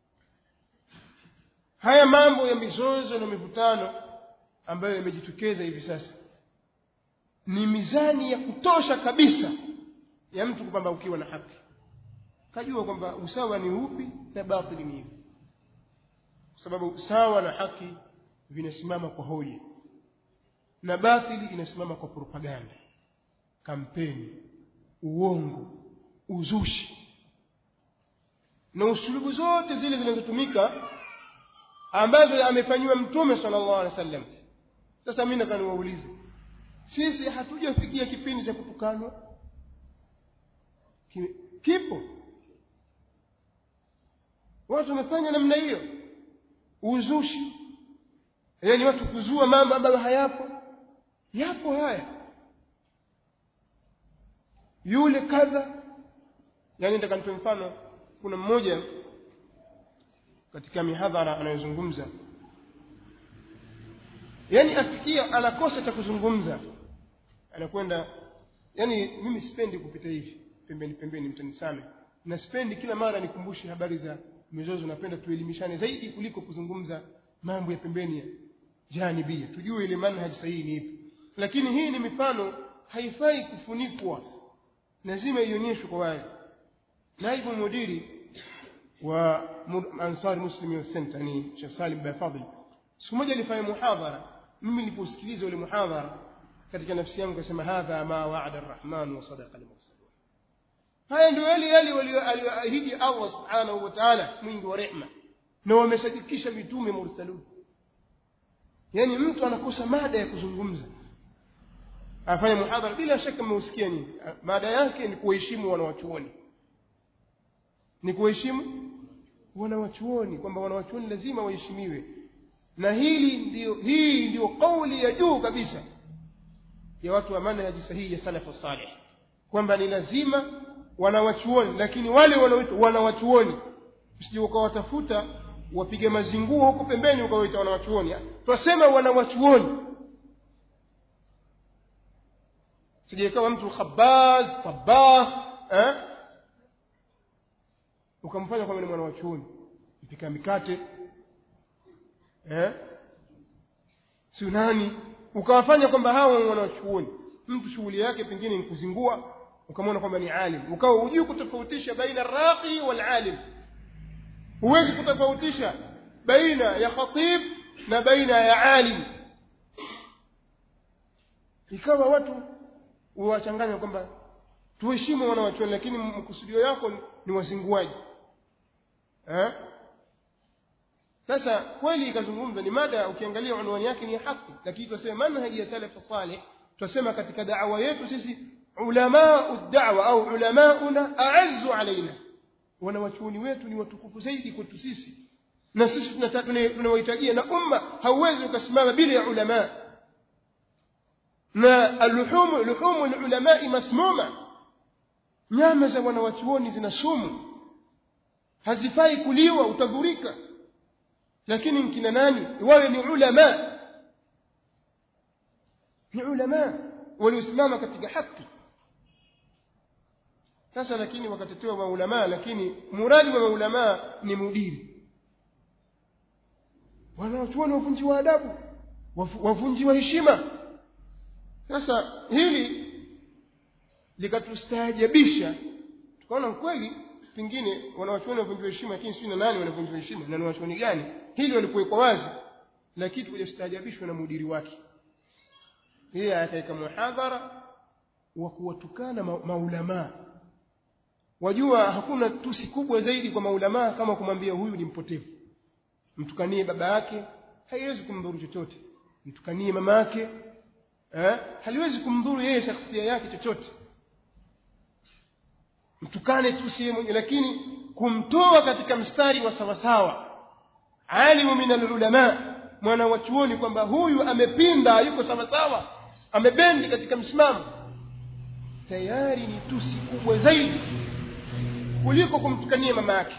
haya mambo ya mizozo na mivutano ambayo yamejitokeza hivi sasa ni mizani ya kutosha kabisa ya mtu kwamba ukiwa na haki kajua kwamba usawa ni upi na batili ni ipi kwa sababu usawa na haki vinasimama kwa hoja na batili inasimama kwa propaganda kampeni uongo uzushi na usulubu zote zile zinazotumika ambazo amefanyiwa mtume sallallahu alaihi wasallam sasa mimi nataka niwaulize sisi hatujafikia kipindi cha kutukanwa kipo watu wamefanya namna hiyo uzushi yaani watu kuzua mambo ambayo hayapo yapo haya yule kadha yani nataka nitoe mfano kuna mmoja katika mihadhara anayozungumza yani afikia anakosa cha kuzungumza anakwenda yani mimi sipendi kupita hivi pembeni pembeni mtanisame na sipendi kila mara nikumbushe habari za mizozo napenda tuelimishane zaidi kuliko kuzungumza mambo ya pembeni ya janibia tujue ile manhaji sahihi ni ipi lakini hii ni mifano haifai kufunikwa lazima ionyeshwe kwa wazi naibu mudiri wa Ansar Muslim Youth Center ni Sheikh Salim bin Fadl siku moja alifanya muhadhara mimi niliposikiliza ule muhadhara katika nafsi yangu kasema hadha ma wa'ada ar-rahman wa sadaqa al-mursalun haya ndio yale yale walioahidi Allah subhanahu wa ta'ala mwingi wa rehma na wamesadikisha mitume mursalun yaani mtu anakosa mada ya kuzungumza afanye muhadhara bila shaka mmeusikia nyinyi mada yake ni kuheshimu wanawachuoni ni kuheshimu wanawachuoni kwamba wanawachuoni lazima waheshimiwe na hili ndio hii ndio kauli ya juu kabisa ya watu wa manhaji sahihi ya salafu salih kwamba ni lazima wanawachuoni lakini wale wanaoitwa wanawachuoni usije ukawatafuta wapige mazinguo huko pembeni ukawaita wanawachuoni twasema wanawachuoni sije ikawa mtu khabaz tabah eh? ukamfanya kwamba ni mwana wa chuoni mpika mikate eh? si nani ukawafanya kwamba hawa ni wanachuoni mtu shughuli yake pengine ni kuzingua ukamwona kwamba ni alim ukawa hujui kutofautisha baina raqi wal alim huwezi kutofautisha baina ya khatib na baina ya alim ikawa watu wachanganya kwamba tuheshimu wanawachuoni lakini mkusudio yako ni wazinguaji eh sasa kweli ikazungumza ni mada ukiangalia unwani yake ni haki lakini tunasema manhaji ya salaf salih tunasema katika da'wa yetu sisi ulama ad-da'wa au ulamauna a'azzu alaina wanawachuoni wetu ni watukufu zaidi kwetu sisi na sisi tunawahitajia na umma hauwezi ukasimama bila ya ulama na alluhum luhum alulama masmuma nyama za wanawachuoni zina sumu hazifai kuliwa utadhurika lakini mkina nani wawe ni ulama ni ulama waliosimama katika haki sasa lakini wakatetewa maulama lakini muradi wa maulama ni mudiri wanawachuoni wavunjiwa adabu wavunjiwa heshima sasa hili likatustaajabisha tukaona kweli pengine wanawachuoni wavunjiwa heshima lakini si na nani wanavunjiwa heshima na ni wanawachuoni gani hili walikuwekwa wazi lakini tukajastaajabishwa na mudiri wake yeye akaweka muhadhara wa kuwatukana ma maulamaa wajua hakuna tusi kubwa zaidi kwa maulamaa kama kumwambia huyu ni mpotevu mtukanie baba yake haiwezi kumdhuru chochote mtukanie mama yake eh haliwezi kumdhuru yeye shakhsia yake chochote mtukane tu si mwenye lakini kumtoa katika mstari wa sawasawa alimu min alulama mwana wa chuoni kwamba huyu amepinda yuko sawasawa amebendi katika msimamo tayari ni tusi kubwa zaidi kuliko kumtukania mama yake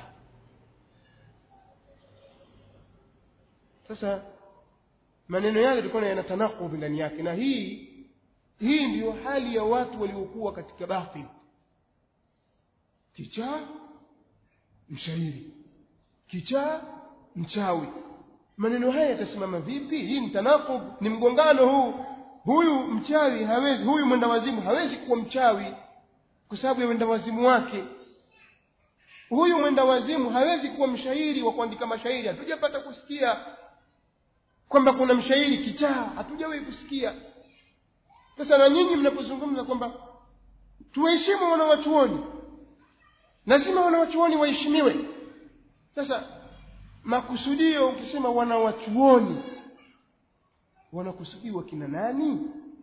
sasa maneno yake tulikuwa yanatanakudhi ndani yake na hii hii ndiyo hali ya watu waliokuwa katika batil kichaa mshairi kichaa mchawi maneno haya yatasimama vipi hii ni tanakub ni mgongano huu huyu mchawi hawezi huyu mwenda wazimu hawezi kuwa mchawi kwa sababu ya mwenda wazimu wake huyu mwenda wazimu hawezi kuwa mshairi wa kuandika mashairi hatujapata kusikia kwamba kuna mshairi kichaa hatujawahi kusikia sasa na nyinyi mnapozungumza kwamba tuheshimu wanawachuoni lazima wanawachuoni waheshimiwe sasa makusudio ukisema wanawachuoni wanakusudiwa kina nani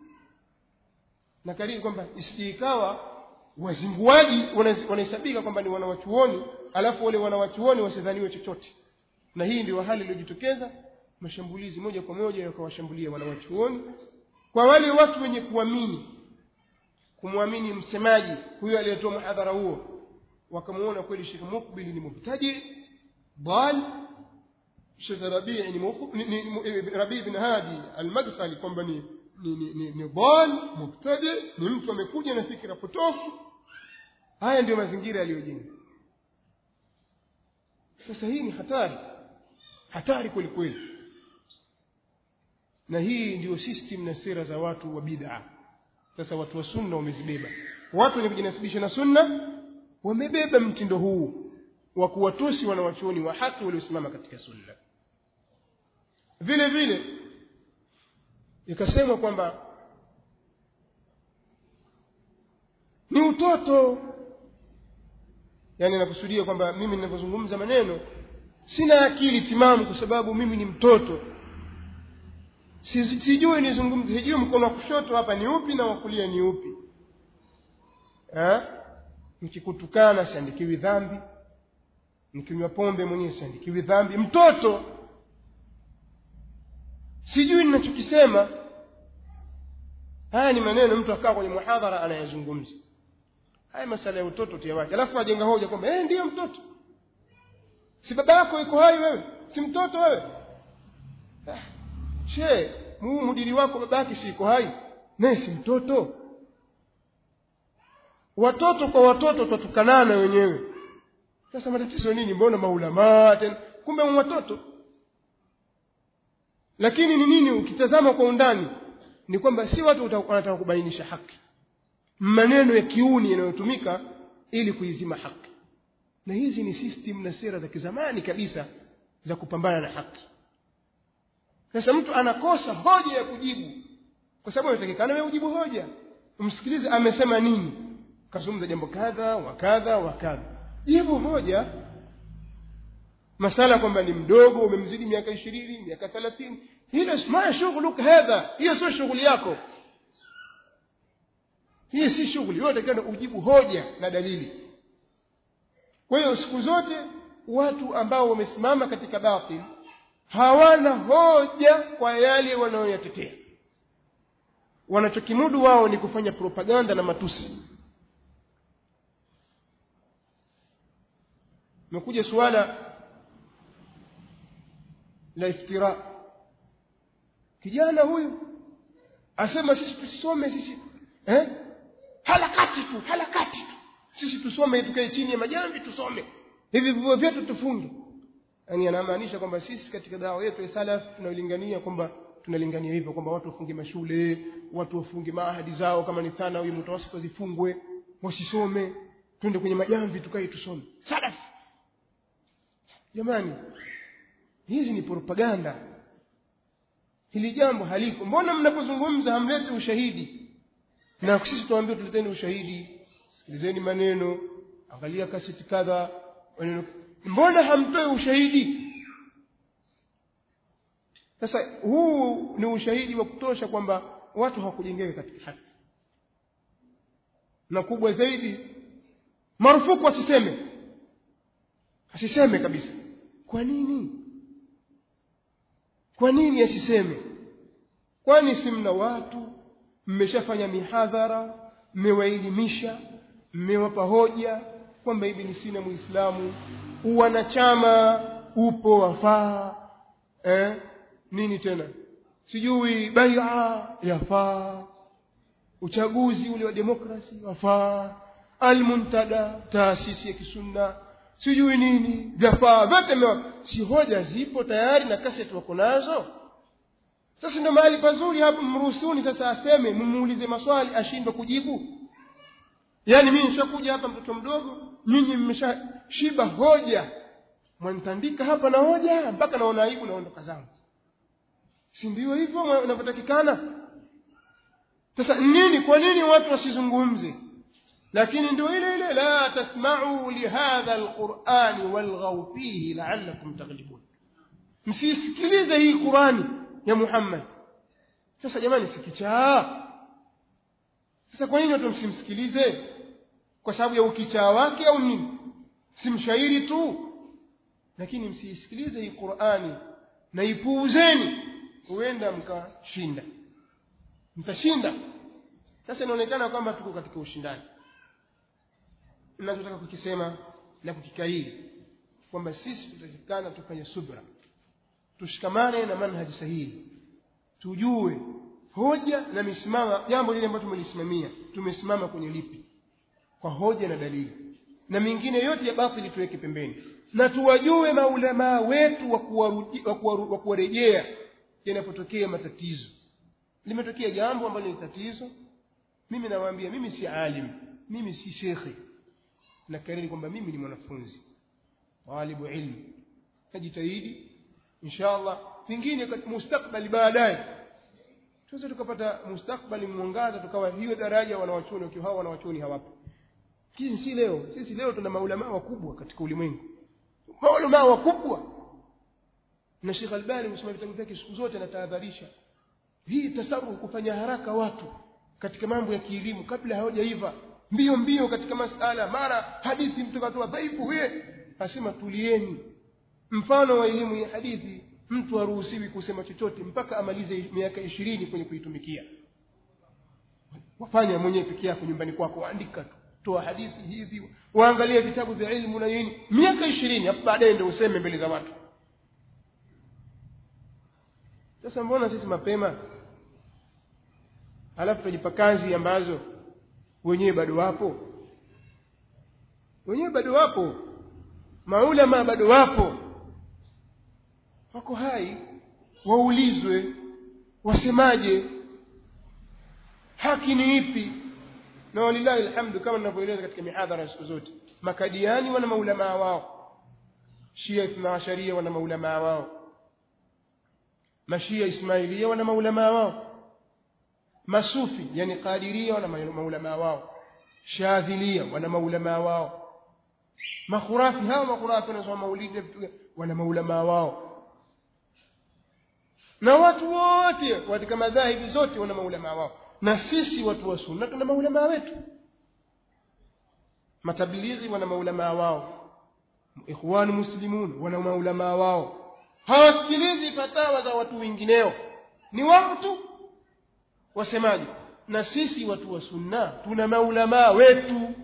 na karibu kwamba isijikawa wazinguaji wanahesabika kwamba ni wanawachuoni alafu wale wanawachuoni wasidhaniwe chochote na hii ndio hali iliyojitokeza mashambulizi moja kwa moja yakawashambulia wanawachuoni kwa wale watu wenye kuamini kumwamini msemaji huyo aliyetoa muhadhara huo wakamuona kweli Sheikh Mukbil ni mubtadi dal Sheikh Rabi' ni Rabi' bin Hadi al-Madkhali kwamba ni ni ni, ni dal mubtadi ni mtu amekuja na fikra potofu haya ndio mazingira yaliyojenga sasa hii ni hatari hatari kweli kweli na hii ndio system na sera za watu wa bid'a sasa watu wa sunna wamezibeba watu wenye kujinasibisha na sunna wamebeba mtindo huu wa kuwatusi wanawachuoni wa haki waliosimama katika sunna vile vile ikasemwa kwamba ni utoto yani nakusudia kwamba mimi ninapozungumza maneno sina akili timamu kwa sababu mimi ni mtoto Si- sijui nizungumze sijui mkono wa kushoto hapa ni upi na wa kulia ni upi eh nikikutukana siandikiwi dhambi nikinywa pombe mwenyewe siandikiwi dhambi mtoto sijui ninachokisema haya ni maneno mtu akaa kwenye muhadhara anayazungumza haya masala ya utoto tiawache alafu ajenga hoja kwamba eh ndiyo mtoto si baba yako yuko hai wewe si mtoto wewe ah, she muu mudiri wako baba yake si yuko hai naye si mtoto watoto kwa watoto twatukanana wenyewe sasa matatizo nini mbona maulamaa tena kumbe ni watoto lakini ni nini ukitazama kwa undani ni kwamba si watu uta- wanataka kubainisha haki maneno ya kiuni yanayotumika ili kuizima haki na hizi ni system na sera za kizamani kabisa za kupambana na haki sasa mtu anakosa hoja ya kujibu kwa sababu inatakikana wewe ujibu hoja umsikilize amesema nini kazungumza jambo kadha wa kadha wa kadha jibu hoja masala kwamba ni mdogo umemzidi miaka ishirini miaka thelathini hilo ma shughluk hadha hiyo sio shughuli yako hii si shughuli wewe unatakiwa ujibu hoja na dalili kwa hiyo siku zote watu ambao wamesimama katika batil hawana hoja kwa yale wanayoyatetea wanachokimudu wao ni kufanya propaganda na matusi imekuja suala la iftira kijana huyu asema sisi tusome sisi eh halakati tu halakati tu sisi tusome tukae chini ya majambi tusome hivi vivyo vyetu tufunge yani anamaanisha kwamba sisi katika dawa yetu ya salaf tunalingania kwamba tunalingania hivyo kwamba watu wafunge mashule watu wafunge maahadi zao kama ni thanawi mutawasita zifungwe wasisome twende kwenye majamvi tukae tusome salaf jamani hizi ni propaganda hili jambo haliko mbona mnapozungumza hamleti ushahidi na sisi tuambie tuleteni ushahidi sikilizeni maneno angalia kaseti kadha maneno mbona hamtoi ushahidi sasa huu ni ushahidi wa kutosha kwamba watu hawakujengeka katika haki na kubwa zaidi marufuku asiseme asiseme kabisa kwa nini kwa nini asiseme kwani si mna watu mmeshafanya mihadhara mmewaelimisha mmewapa hoja kwamba hivi ni sina muislamu uwanachama upo wafaa eh? nini tena sijui baia yafaa uchaguzi ule wa demokrasi wafaa almuntada taasisi ya kisunna sijui nini vyafaa vyote mewa si hoja zipo tayari na kaseti wako nazo sasa ndio mahali pazuri hapo mruhusuni sasa aseme mumuulize maswali ashindwe kujibu yaani mimi nishakuja hapa mtoto mdogo nyinyi mmeshashiba hoja mwanitandika hapa na hoja mpaka naona aibu naondoka zangu si ndio hivyo inavyotakikana sasa nini kwa nini watu wasizungumze lakini ndio ile ile la tasma'u lihadha alquran walghaw fihi la'allakum taghlibun msisikilize hii qurani ya Muhammad sasa jamani sikichaa sasa kwa nini watu msimsikilize kwa sababu ya ukichaa wake au nini si mshairi tu lakini msiisikilize hii Qur'ani na ipuuzeni huenda mkashinda mtashinda sasa inaonekana kwamba tuko katika ushindani ninachotaka kukisema na kukikariri kwamba sisi tutatakikana tufanye subra tushikamane na manhaji sahihi tujue hoja na misimama jambo lile ambalo tumelisimamia tumesimama kwenye lipi kwa hoja na dalili na mingine yote ya batili tuweke pembeni na tuwajue maulamaa wetu wa kuwarejea yanapotokea matatizo limetokea jambo ambalo ni tatizo mimi nawaambia mimi si alim mimi si shekhe nakariri kwamba mimi ni mwanafunzi talibu ilmu najitahidi inshallah pengine mustakbali baadaye tuweze tukapata mustakbali mwangaza tukawa hiyo daraja wanawachoni wakiwa hao wanawachoni hawapo sisi si leo sisi leo tuna maulama wakubwa katika ulimwengu maulama wakubwa na Sheikh Albani msema vitabu vyake siku zote anatahadharisha hii tasarufu kufanya haraka watu katika mambo ya kielimu kabla hawajaiva mbio mbio katika masala mara hadithi mtu katoa dhaifu we asema tulieni mfano wa elimu ya hadithi mtu haruhusiwi kusema chochote mpaka amalize miaka ishirini kwenye kuitumikia wafanya mwenyewe peke yako nyumbani kwako waandika toa hadithi hivi waangalie vitabu vya ilmu na nini miaka ishirini hapo baadaye ndio useme mbele za watu sasa mbona sisi mapema alafu tujipa kazi ambazo wenyewe bado wapo wenyewe bado wapo maulama bado wapo wako hai waulizwe wasemaje haki ni ipi na walillahi alhamdu kama ninavyoeleza katika mihadhara siku zote makadiani wana maulamaa wao shia ithna asharia wana maulamaa wao mashia ismailia wana maulamaa wao masufi yani qadiria wana maulamaa wao shadhilia wana maulamaa wao makhurafi hao makhurafi wanasoma maulidi wana maulamaa wao na watu wote katika madhahibi zote wana maulamaa wao na sisi watu wa sunna tuna maulamaa wetu matabilighi wana maulamaa wao ikhwan muslimun wana maulamaa wao hawasikilizi fatawa za watu wengineo ni wao tu wasemaje na sisi watu wa sunna tuna maulamaa wetu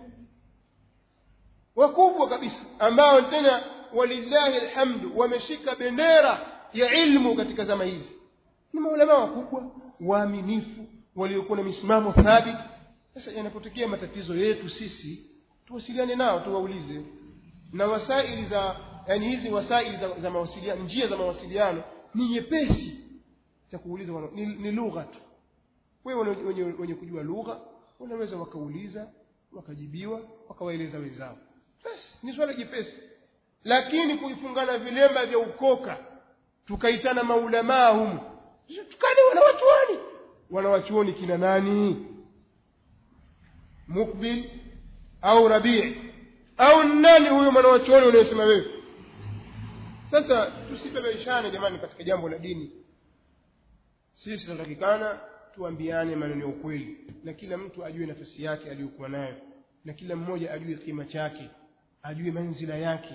wakubwa kabisa ambao tena walillahi alhamdu wameshika bendera ya ilmu katika zama hizi ni maulamaa wakubwa waaminifu waliokuwa na misimamo thabiti sasa yanapotokea matatizo yetu sisi tuwasiliane nao tuwaulize na wasaili za yani hizi wasaili za, za mawasiliano njia za mawasiliano ni nyepesi za kuuliza ni, ni lugha tu wewe wenye, wenye kujua lugha wanaweza wakauliza wakajibiwa wakawaeleza wenzao basi ni swala jepesi lakini kuifungana vilemba vya ukoka tukaitana maulamaa humu tukane wanawachuoni wanawachuoni kina nani mukbil au rabii au nani huyo mwanawachuoni unayosema wewe sasa tusibebeshane jamani katika jambo la dini sisi tunatakikana tuambiane maneno ya ukweli na kila mtu ajue nafasi yake aliyokuwa nayo na kila mmoja ajue kima chake ajue manzila yake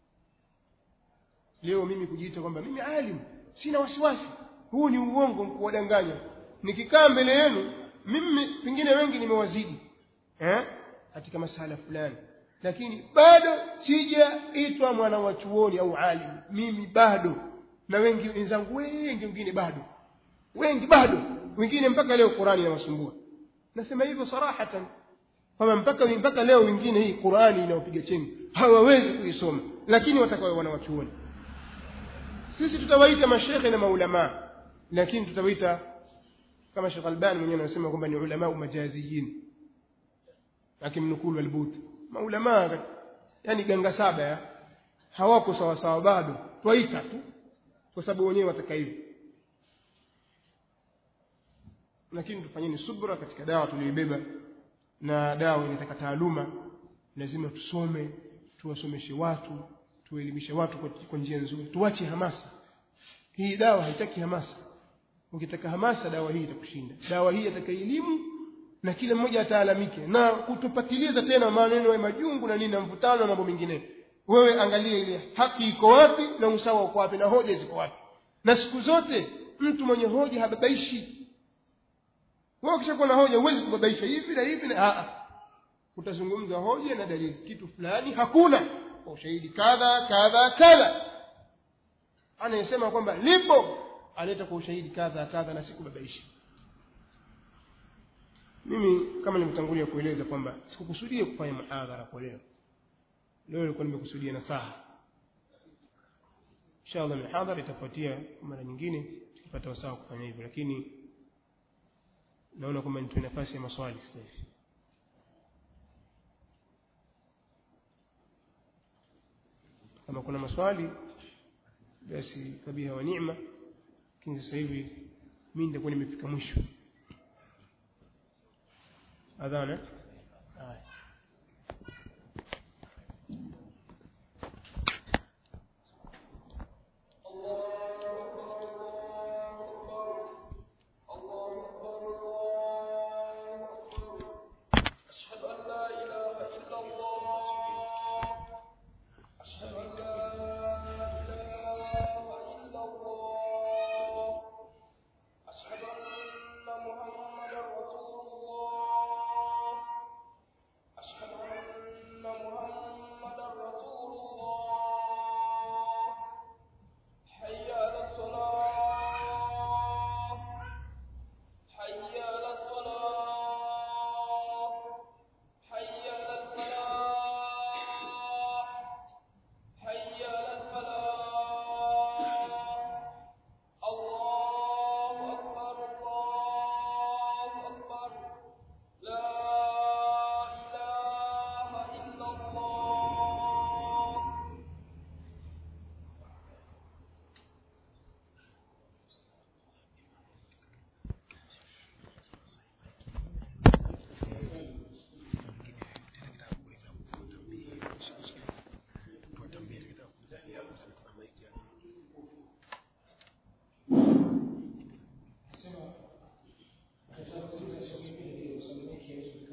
leo mimi kujiita kwamba mimi alim sina wasiwasi huu ni uongo kuwadanganya nikikaa mbele yenu mimi pengine wengi nimewazidi eh katika masala fulani lakini bado sijaitwa mwana wa chuoni au alim mimi bado na wengi wenzangu wengi wengine bado wengi bado wengine mpaka leo Qur'ani inawasumbua nasema hivyo sarahatan kwamba mpaka mpaka leo wengine hii Qur'ani inawapiga chengi hawawezi kuisoma lakini watakao wanawachuoni sisi tutawaita mashekhe na maulama lakini tutawaita kama Sheikh Albani mwenyewe anasema kwamba ni ulama majaziyin akimnukulu albut maulama yani ganga saba ya hawako sawa sawa bado twaita tu kwa sababu wenyewe wataka hivyo lakini tufanyeni subra katika dawa tuliyoibeba na dawa inataka taaluma lazima tusome tuwasomeshe watu tuelimishe watu kwa njia nzuri tuache hamasa hii dawa haitaki hamasa ukitaka hamasa dawa hii itakushinda dawa hii ataka elimu na kila mmoja ataalamike na kutupatiliza tena maneno ya majungu na nini na mvutano na mambo mengine wewe angalia ile haki iko wapi na usawa uko wapi na hoja ziko wapi na siku zote mtu mwenye hoja hababaishi wewe ukishakuwa na hoja huwezi kubabaisha hivi na hivi na a utazungumza hoja na dalili kitu fulani hakuna kwa ushahidi kadha kadha kadha anayesema kwamba lipo aleta kwa ushahidi kadha kadha na sikubabaisha mimi kama nimetangulia kueleza kwamba sikukusudia kufanya muhadhara kwa leo leo nilikuwa nimekusudia nasaha inshallah mihadhara itafuatia mara nyingine tukipata wasaa kufanya hivyo lakini naona kwamba nitoe nafasi ya maswali sasa hivi kama kuna maswali basi kabiha wa neema lakini sasa hivi mimi nitakuwa nimefika mwisho adhana haya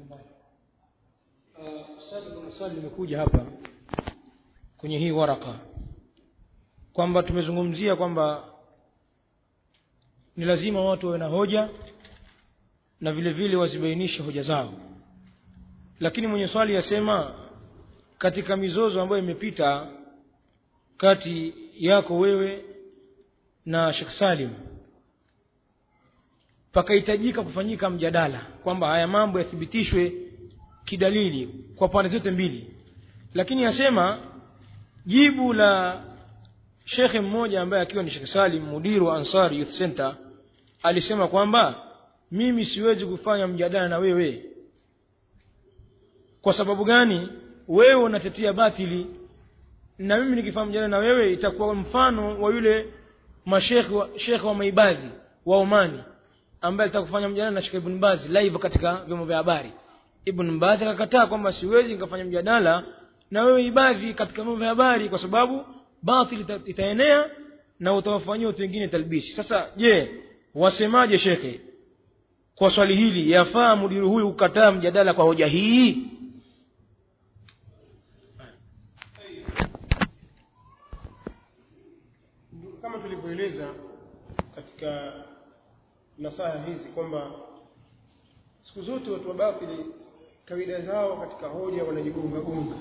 Uh, Ustadhi, kuna swali limekuja hapa kwenye hii waraka kwamba tumezungumzia kwamba ni lazima watu wawe na hoja na vile vile wazibainishe hoja zao lakini mwenye swali yasema katika mizozo ambayo imepita kati yako wewe na Sheikh Salim pakahitajika kufanyika mjadala kwamba haya mambo yathibitishwe kidalili kwa pande zote mbili lakini yasema jibu la shekhe mmoja ambaye akiwa ni Sheikh Salim mudiru wa Ansari Youth Center alisema kwamba mimi siwezi kufanya mjadala na wewe kwa sababu gani wewe unatetea batili na mimi nikifanya mjadala na wewe itakuwa mfano wa yule mashekhe wa, shekhe wa maibadhi wa Omani ambaye alitaka kufanya mjadala na Sheikh Ibn Baz live katika vyombo vya habari Ibn Baz akakataa kwamba siwezi nikafanya mjadala na wewe ibadhi katika vyombo vya habari kwa sababu batili ita, itaenea na utawafanyia watu wengine talbisi sasa je wasemaje shekhe kwa swali hili yafaa mudiru huyu kukataa mjadala kwa hoja hii kama tulivyoeleza katika nasaha hizi kwamba siku zote watu wa batili kawaida zao katika hoja wanajigonga gonga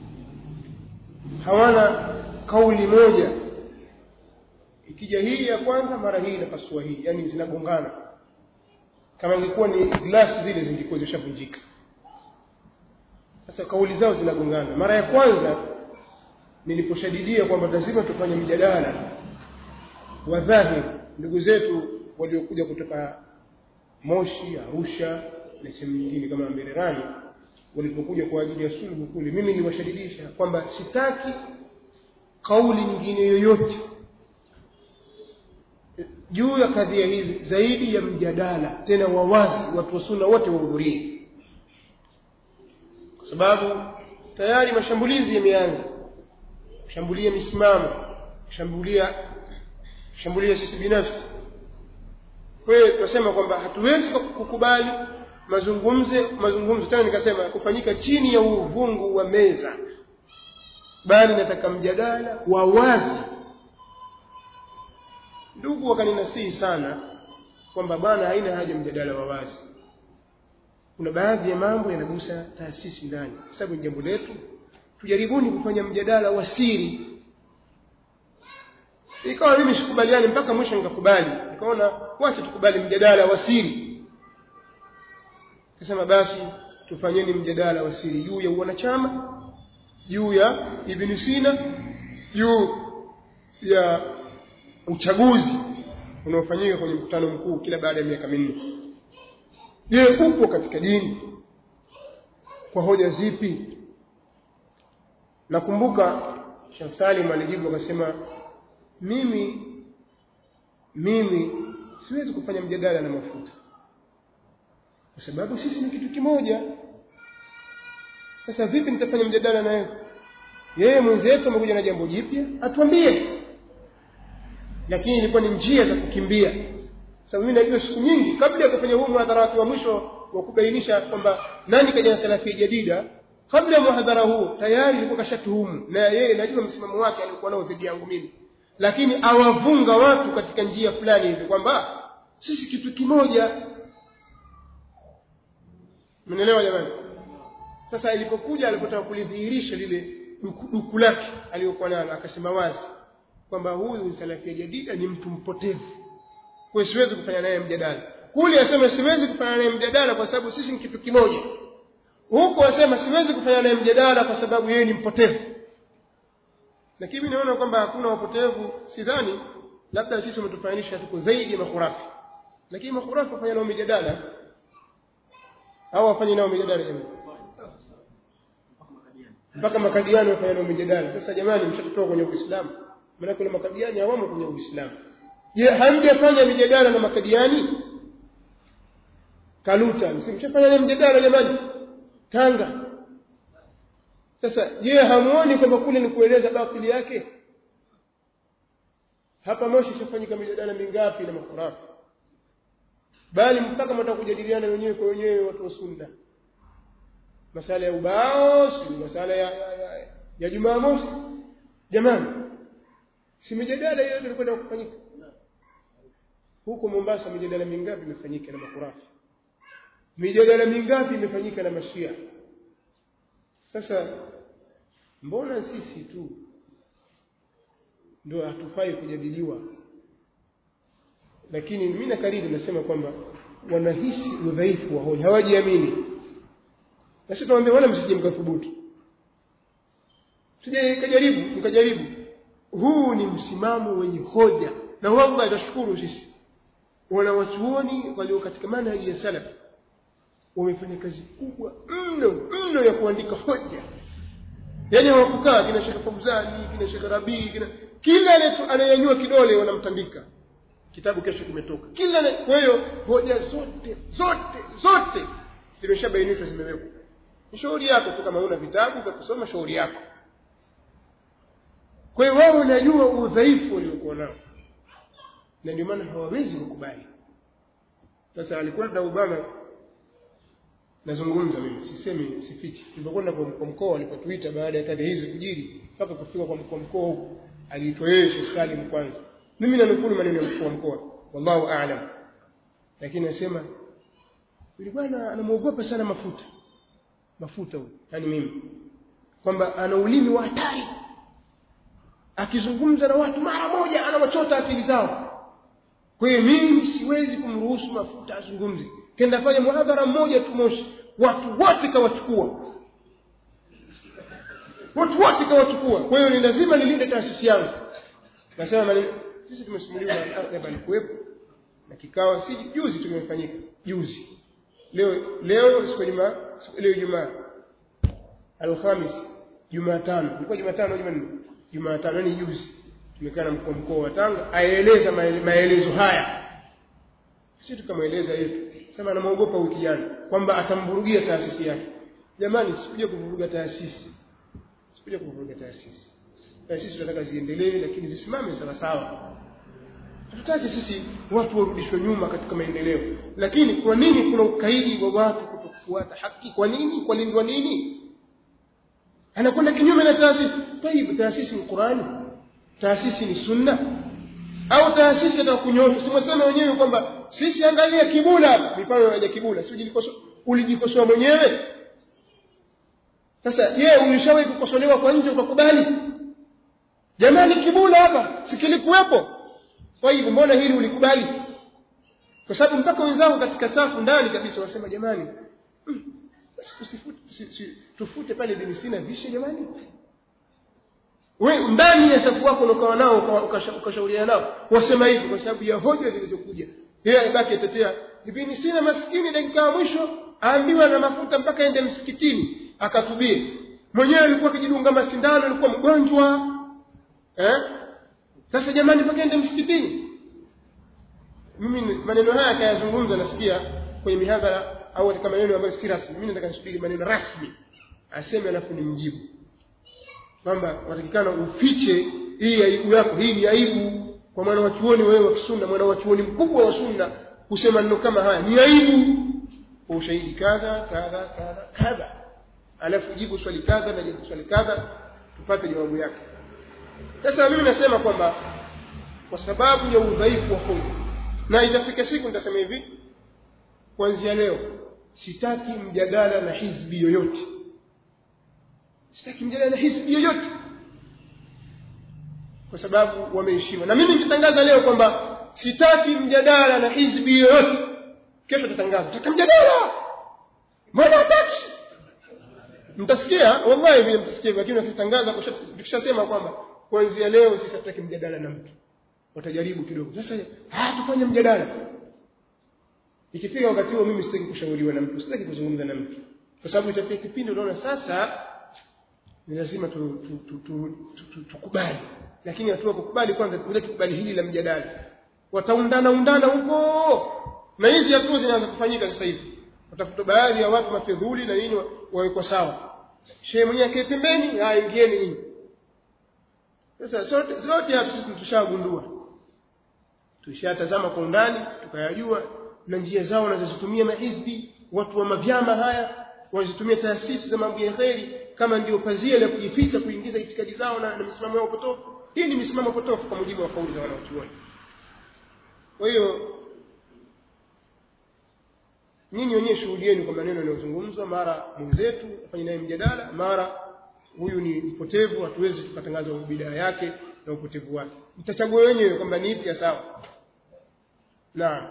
hawana kauli moja ikija hii ya kwanza mara hii inapasua hii yani zinagongana kama ingekuwa ni glasi zile zingekuwa zishavunjika sasa kauli zao zinagongana mara ya kwanza niliposhadidia kwamba lazima tufanye mjadala wa dhahiri ndugu zetu waliokuja kutoka Moshi, Arusha na sehemu nyingine kama Mbererani walipokuja kwa ajili ya sulhu kule, mimi niliwashadidisha kwamba sitaki kauli nyingine yoyote juu ya kadhia hizi zaidi ya mjadala tena wawazi, watu wa sunna wote wahudhurie, kwa sababu tayari mashambulizi yameanza, kushambulia misimamo, kushambulia kushambulia sisi binafsi. Kwa hiyo tunasema kwamba hatuwezi kukubali mazungumzo mazungumzo tena nikasema kufanyika chini ya uvungu wa meza, bali nataka mjadala wa wazi. Ndugu wakaninasihi sana kwamba bwana, haina haja mjadala wa wazi. Kuna baadhi ya mambo yanagusa taasisi ndani, kwa sababu ni jambo letu. Tujaribuni kufanya mjadala wa siri ikawa mimi sikubaliani mpaka mwisho nikakubali nikaona wacha tukubali mjadala wa siri kasema basi tufanyeni mjadala wa siri juu ya wanachama juu ya Ibn Sina juu ya uchaguzi unaofanyika kwenye mkutano mkuu kila baada ya miaka minne je upo katika dini kwa hoja zipi nakumbuka Sheikh Salim alijibu akasema mimi mimi siwezi kufanya mjadala na mafuta kwa sababu sisi ni kitu kimoja sasa vipi nitafanya mjadala na yeye yeye mwenzetu amekuja na jambo jipya atuambie lakini ilikuwa ni njia za kukimbia sababu mimi najua siku nyingi kabla ya kufanya huu muhadhara wake wa mwisho wa kubainisha kwamba nani kaja na salafia jadida kabla ya muhadhara huu tayari ilikuwa kashatuhumu na yeye najua msimamo wake alikuwa nao dhidi yangu mimi lakini awavunga watu katika njia fulani hivi kwamba sisi kitu kimoja mnaelewa jamani sasa ilipokuja alipotaka kulidhihirisha lile duku lake aliyokuwa nalo akasema wazi kwamba huyu salafia jadida ni mtu mpotevu kwa siwezi kufanya naye mjadala kule asema siwezi kufanya naye mjadala kwa sababu sisi ni kitu kimoja huko asema siwezi kufanya naye mjadala kwa sababu yeye ni mpotevu lakini mimi naona kwamba hakuna wapotevu sidhani labda sisi umetufananisha tuko zaidi ya makhurafi lakini makhurafi wafanya nao mijadala au wafanye nao mijadala jamani mpaka makadiani wafanya nao mijadala sasa jamani mshatotoka kwenye uislamu maana kuna makadiani hawamo kwenye uislamu je hamjafanya mijadala na makadiani kaluta msimshafanya naye mjadala jamani tanga sasa je hamuoni kwamba kule ni kueleza batili yake hapa moshi ishafanyika mijadala mingapi na makhurafi bali mpaka mtaka kujadiliana wenyewe kwa wenyewe watu wa sunna masala ya ubao si masala ya, ya, ya, ya Jumamosi jamani si mijadala hiyo ilikwenda kufanyika huko Mombasa mijadala mingapi imefanyika na makurafi mijadala mingapi imefanyika na mashia sasa mbona sisi tu ndio hatufai kujadiliwa lakini mimi na kariri nasema kwamba wanahisi udhaifu wa hoja hawajiamini na sisi tunawaambia wala msije mkathubutu sije kajaribu mkajaribu huu ni msimamo wenye hoja na wallahi atashukuru sisi wanawachuoni walio katika manhaji ya salaf wamefanya kazi kubwa mno mno ya kuandika hoja yaani hawakukaa kina Sheikh Fauzani kina Sheikh Rabii kina kila anayanyua kidole wanamtandika kitabu kesho kimetoka kila kwa hiyo hoja zote zote zote zimeshabainishwa zimewekwa ni shauri yako tu kama una vitabu vya kusoma shauri yako kwa hiyo wao wanajua udhaifu waliokuwa nao na ndio maana hawawezi kukubali sasa alikuwa na Obama nazungumza mimi sisemi sifichi tulipokwenda kwa mkoa alipotuita baada ya kadhi hizi kujiri mpaka kufika kwa mkoa mkoa huko aliitwa yeye Sheikh Salim kwanza mimi nanukuu maneno ya mkuu wa mkoa wallahu aalam lakini nasema yule bwana anamuogopa sana mafuta mafuta huyo yani mimi kwamba ana ulimi wa hatari akizungumza na watu mara moja anawachota akili zao kwa hiyo mimi siwezi kumruhusu mafuta azungumze kenda fanya muhadhara mmoja tu Moshi watu wote kawachukua watu wote kawachukua kwa hiyo ni lazima nilinde taasisi yangu nasema maneno sisi tumesimuliwa na Adhab alikuwepo na kikao si juzi tumefanyika juzi leo leo siku juma leo Ijumaa Alhamis Jumatano ilikuwa Jumatano Jumanne Jumatano ni juzi tumekaa na mkuu mkoa wa Tanga aeleza maelezo haya sisi tukamweleza yetu sema anamuogopa huyu kijana kwamba atamvurugia taasisi yake jamani sikuja kuvuruga taasisi sikuja kuvuruga taasisi taasisi tunataka ziendelee lakini zisimame sawa sawa hatutaki sisi watu warudishwe nyuma katika maendeleo lakini kwa nini kuna ukaidi wa watu kutokufuata haki kwa nini kwa lindwa nini anakwenda kinyume na taasisi tayib taasisi ni Qur'ani taasisi ni sunna au taasisi atakunyosha simwasema wenyewe kwamba sisi angalia kibula mifano ya kibula si ujilikosoa ulijikosoa mwenyewe sasa je ulishawahi kukosolewa kwa nje ukakubali jamani kibula hapa sikilikuwepo kwa hivyo mbona hili ulikubali kwa sababu mpaka wenzangu katika safu ndani kabisa wasema jamani hmm, basi tusifute si, si, tufute pale bin Sina vishe jamani we ndani ya safu wako unaokawa nao ukashauriana nao wasema hivi kwa sababu ya hoja zilizokuja yeye ibaki atetea ibn Sina maskini dakika ya mwisho aambiwa na mafuta mpaka ende msikitini akatubie mwenyewe alikuwa akijidunga masindano alikuwa mgonjwa eh sasa jamani mpaka ende msikitini mimi maneno haya kayazungumza nasikia kwenye mihadhara au katika maneno ambayo si rasmi mimi nataka nisubiri maneno rasmi aseme alafu nimjibu kwamba watakikana ufiche hii aibu yako hii ni aibu kwa mwana wa chuoni wewe wa sunna mwana wa chuoni mkubwa wa sunna kusema neno kama haya ni aibu kwa ushahidi kadha kadha kadha kadha alafu jibu swali kadha na jibu swali kadha tupate jawabu yake sasa mimi nasema kwamba kwa sababu ya udhaifu wa hoja na itafika siku nitasema hivi kuanzia leo sitaki mjadala na hizbi yoyote sitaki mjadala na hizbi yoyote kwa sababu wameheshima na mimi nitatangaza leo kwamba sitaki mjadala na hizbi yoyote kesho tatangaza tutaka mjadala mbona hataki mtasikia wallahi vile mtasikia lakini tukitangaza tukishasema kwamba kuanzia leo sisi hatutaki mjadala na mtu watajaribu kidogo sasa ah tufanye mjadala ikifika wakati huo mimi sitaki kushauriwa na mtu sitaki kuzungumza na mtu kwa sababu itafika kipindi unaona sasa ni lazima tukubali lakini hatua kukubali kwanza kuja kukubali hili la mjadala wataundana undana huko na hizi hatua zinaanza kufanyika sasa hivi watafuta baadhi ya watu mafedhuli na nini wawekwa sawa shehe mwenyewe akae pembeni ah ingieni nyinyi sasa sote zote hapa sisi tushagundua tushatazama kwa undani tukayajua na njia zao wanazozitumia mahizbi watu wa mavyama haya wanazitumia taasisi za mambo ya kheri kama ndio pazia la kujificha kuingiza itikadi zao na, na misimamo yao potofu hii ni misimamo potofu kwa mujibu wa kauli za wanaochuoni kwa hiyo nyinyi wenyewe shuhudieni kwa maneno yanayozungumzwa mara mwenzetu afanye naye mjadala mara huyu ni mpotevu hatuwezi tukatangaza bidaa yake na upotevu wake mtachagua wenyewe kwamba ni ipi ya sawa naam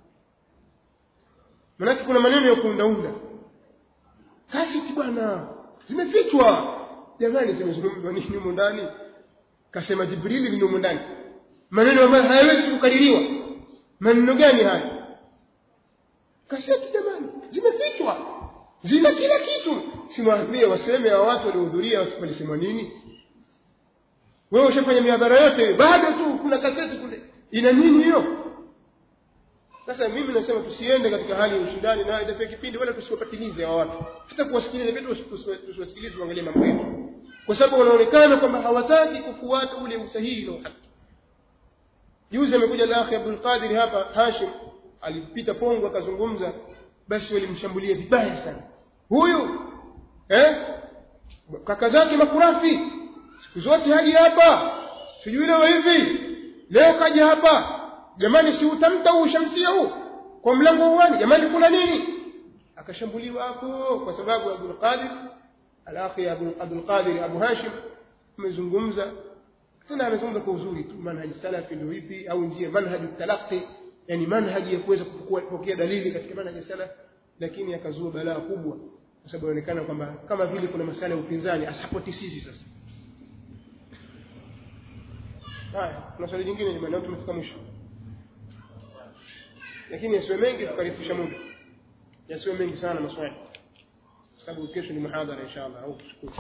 manake kuna maneno ya kuundaunda kasiti bwana zimefichwa jamani zimezungumzwa nini humo ndani kasema jibrili ni humo ndani maneno ambayo hayawezi kukaririwa maneno gani haya kaseti jamani zimefichwa zina kila kitu simwambie waseme wa watu waliohudhuria walisemwa nini wewe ushafanya miadhara yote bado tu kuna kaseti kule ina nini hiyo sasa mimi nasema tusiende katika hali ya ushindani na itape kipindi wala tusiwapatilize hawa watu hata kuwasikiliza vitu tusiwasikilize tuangalie mambo yetu kwa sababu wanaonekana kwamba hawataki kufuata ule usahihi na haki juzi amekuja lakhi Abdul Qadir hapa Hashim alipita Pongo akazungumza basi walimshambulia vibaya sana huyu eh kaka zake makurafi siku zote haji hapa sijui leo hivi leo kaja hapa jamani si utamta huu shamsia huu kwa mlango uwani jamani kuna nini akashambuliwa hapo kwa sababu Abdul Qadir alakhi Abdul Qadir Abu Hashim amezungumza tena amezungumza kwa uzuri tu manhaji salafi ndio ipi au njia manhaji talaqi yani manhaji ya kuweza kupokea dalili katika manhaji salaf lakini akazua balaa kubwa kwa sababu inaonekana kwamba kama vile kuna masala ya upinzani asapoti sisi sasa haya kuna swali jingine jamani au tumefika mwisho lakini yasiwe mengi tukarifisha muda yasiwe mengi sana maswali kwa sababu kesho ni muhadhara inshallah au kushukuru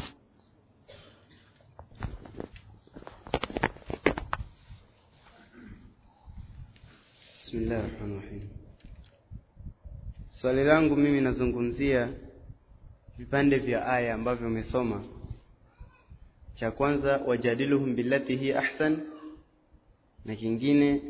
Bismillah rahmani rahim. Swali langu mimi nazungumzia vipande vya aya ambavyo umesoma. Cha kwanza wajadiluhum billati hi ahsan, na kingine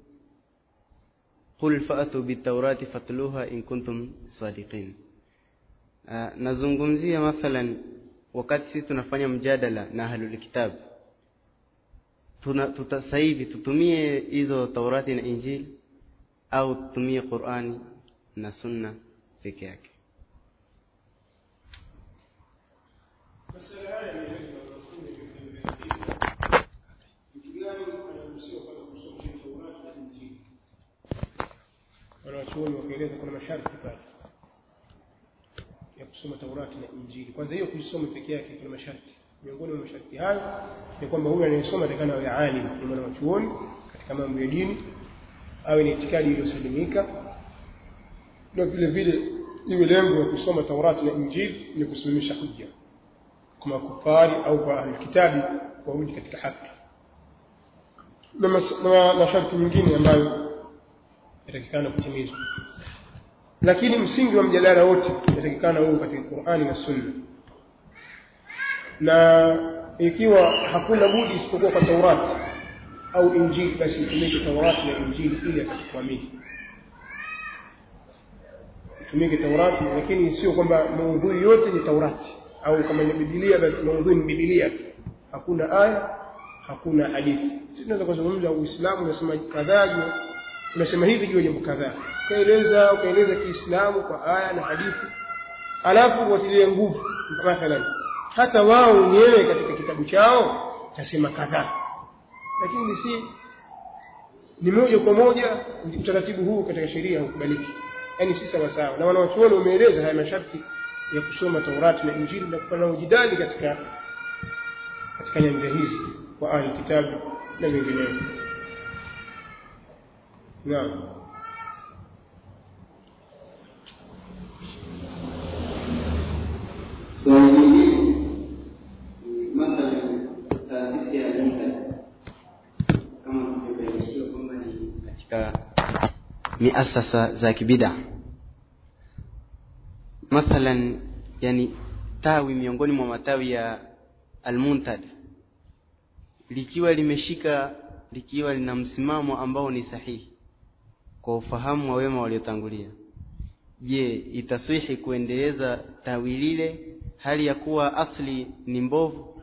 qul fa'atu bitawrati fatluha in kuntum sadiqin. Uh, nazungumzia mathalan wakati sisi tunafanya mjadala na ahlul kitab tuna tuta, sasa hivi tutumie hizo Taurati na Injili au tutumie Qur'ani na Sunna peke yake. wanawachuoni wakaeleza kuna masharti pale ya kusoma Taurati na Injili. Kwanza hiyo kuisoma peke yake kuna masharti. Miongoni mwa masharti hayo ni kwamba huyu anayesoma atakana awe alim, ni mwanachuoni katika mambo ya dini, awe ni itikadi iliyosalimika, na vile vile iwe lengo la kusoma Taurati na Injili ni kusimamisha hujja kwa makufari au kwa ahlulkitabi warudi katika haki na, mas, na masharti mengine ambayo yatakikana kutimizwa lakini msingi wa mjadala wote yatakikana huo katika Qur'ani na Sunna na ikiwa hakuna budi isipokuwa kwa Taurati au Injili basi itumike Taurati na Injili ili akatuamini itumike Taurati lakini sio kwamba maudhui yote ni Taurati au kama ni Biblia basi maudhui ni Biblia hakuna aya hakuna hadithi sisi tunaweza kuzungumza Uislamu unasema kadhaa unasema hivi juu ya jambo kadhaa ukaeleza ukaeleza Kiislamu kwa aya na hadithi alafu watilie nguvu mathalan hata wao wenyewe katika kitabu chao tasema kadhaa lakini si ni moja kwa moja utaratibu huu katika sheria haukubaliki yani si sawa sawa na wanawachuoni wameeleza haya masharti ya kusoma Taurati na Injili na kufanya ujidali katika katika nyanja hizi kwa ahli kitabu na vinginevyo naam Swali jingine mathalan taasisi ya Munta kama tulivyobainishiwa kwamba ni katika miasasa za kibida mathalan yani tawi miongoni mwa matawi ya Almuntad likiwa limeshika likiwa lina msimamo ambao ni sahihi kwa ufahamu wa wema waliotangulia je itaswihi kuendeleza tawi lile hali ya kuwa asli ni mbovu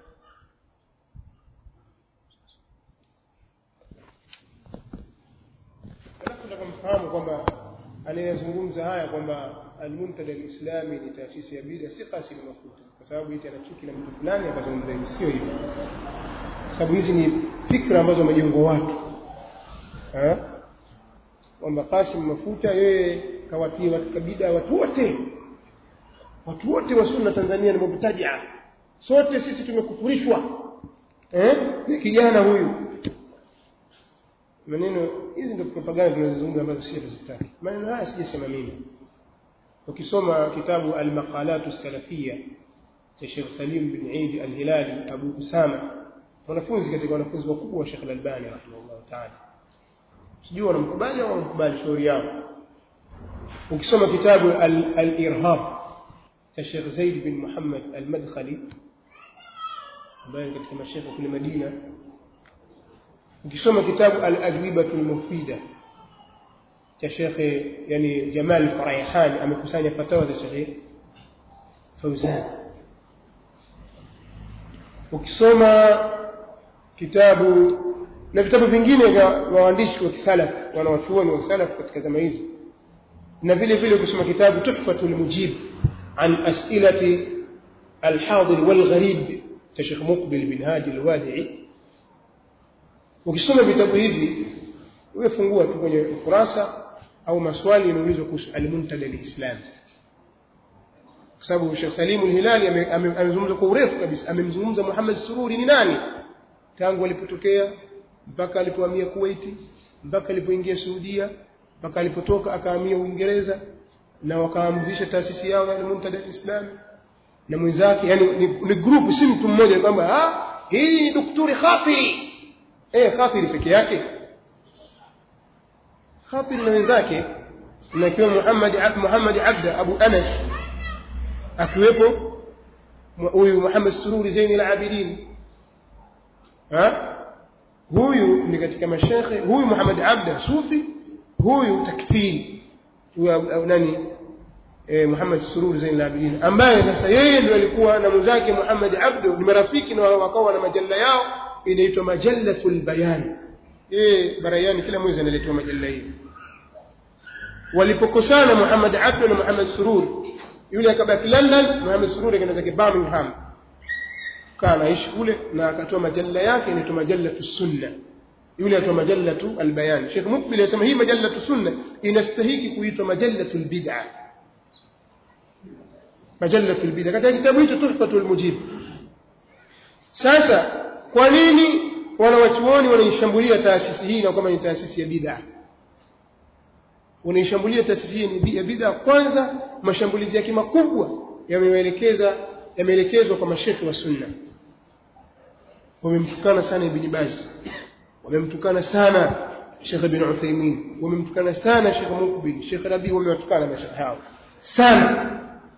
alafu nataka mfahamu kwamba anayezungumza haya kwamba almuntada alislami ni taasisi ya bida si kasi na mafuta kwa sababu eti ana chuki na mtu fulani akazungumza hivyo sio hivyo sababu hizi ni fikra ambazo wamejengwa watu Eh? kwamba Qasim Mafuta yeye kawatia katika bida watu wote watu wote wa sunna Tanzania ni mubtadia sote sisi tumekufurishwa eh ni kijana huyu maneno hizi ndio propaganda tunazozungumza ambazo sisi tuzitaki maneno haya sijasema mimi ukisoma kitabu al-maqalat as-salafiyya cha Sheikh Salim bin Eid al-Hilali Abu Usama wanafunzi katika wanafunzi wakubwa wa Sheikh al-Albani rahimahullah ta'ala sijui wanamkubali au wanamkubali shauri yao ukisoma kitabu al- al-irhab cha Sheikh Zaid bin Muhammad al-Madkhali ambaye ni katika mashekhe kule Madina ukisoma kitabu al-ajwibatu al-mufida cha Sheikh yani Jamal Faraihan amekusanya fatawa za Sheikh Fauzan ukisoma kitabu na vitabu vingine vya waandishi wa kisalaf wanawachuoni wa salaf katika zama hizi na vile vile ukisoma kitabu tuhfatul mujib an as'ilati al-hadir wal gharib cha Sheikh Muqbil bin Hadi al-Wadi'i ukisoma vitabu hivi wewe fungua tu kwenye ukurasa au maswali yanaulizwa kuhusu al-muntada al-islam kwa sababu Sheikh Salim al-Hilali ame- ame- amezungumza kwa urefu kabisa amemzungumza Muhammad Sururi ni nani tangu alipotokea mpaka alipohamia Kuwait mpaka alipoingia Saudia mpaka alipotoka akahamia Uingereza na wakaanzisha taasisi yao ya Muntada al-Islam na mwenzake yani ni, ni group si mtu mmoja kwamba ah hii ni daktari Khafiri eh Khafiri peke yake Khafiri na wenzake na kiwa Muhammad Ab- Muhammad Abda Abu Anas akiwepo mu- huyu Muhammad Sururi Zain al-Abidin ha huyu ni katika mashekhe huyu Muhammad Abda Sufi huyu takfiri huyu au- au nani eh, Muhammad Surur Zain al-Abidin ambaye sasa yeye ndio alikuwa na mwenzake Muhammad Abdu ni marafiki na wakawa na majalla yao inaitwa Majallatul Bayan eh Barayani kila mwezi analetwa majalla hii walipokosana Muhammad Abdu na Muhammad Surur yule akabaki London Muhammad Surur akaenda zake Birmingham kaa anaishi kule na akatoa majalla yake inaitwa Majallatu Sunna yule atoa Majallatu Albayan Sheikh Mukbil anasema hii Majallatu Sunna inastahiki kuitwa Majallatu Albid'a Majallatu Albid'a katika kitabu hicho Tuhfatul Mujib sasa kwa nini wanawachuoni wanaishambulia taasisi hii na kama ni taasisi ya bid'a wanaishambulia taasisi hii ni ya bid'a kwanza mashambulizi yake makubwa yameelekeza yameelekezwa kwa mashekhi wa sunna wamemtukana sana ibn Baz wamemtukana sana Sheikh ibn Uthaymeen wamemtukana sana Sheikh Mukbil Sheikh Rabi wamewatukana mashekhi hao sana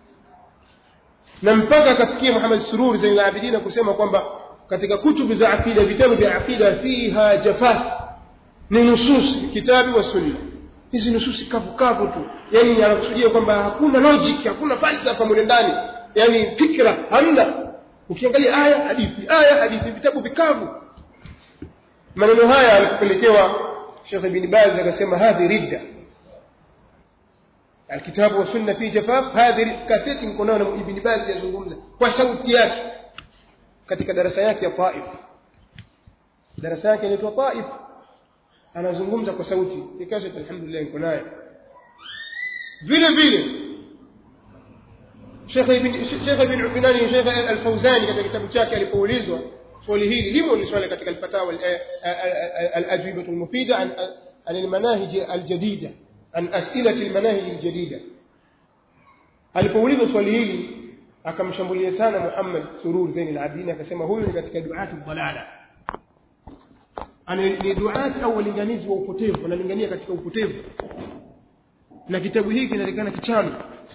na mpaka akafikia Muhammad Sururi Zain al-Abidin kusema kwamba katika kutubu za akida vitabu vya akida fiha jafaf ni nusus kitabu wa sunna hizi nususi kavu kavu tu yani anakusudia kwamba hakuna logic hakuna falsafa mule ndani yani fikra hamna ukiangalia aya hadithi aya hadithi vitabu vikavu maneno haya alikupelekewa Sheikh Ibn Baz akasema hadhi ridda الكتاب والسنه في جفاف هذه كاسيتي mko nayo na Ibn Baz yazungumza kwa sauti yake katika darasa yake ya Taif darasa yake inaitwa Taif anazungumza kwa sauti ni kaseti alhamdulillah niko nayo vile vile Sheikh Ibn Sheikh Ibn Ubinani Sheikh Al-Fawzani katika kitabu chake alipoulizwa swali hili limo ni swali katika al-fatawa al-ajwibah al-mufida an an al-manahij al-jadida an as'ilati al-manahij al-jadida alipoulizwa swali hili akamshambulia sana Muhammad Surur Zain al-Abidin akasema huyu ni katika duatu dhalala ana ni duati au walinganizi wa upotevu wanalingania katika upotevu na kitabu hiki kinaonekana kichano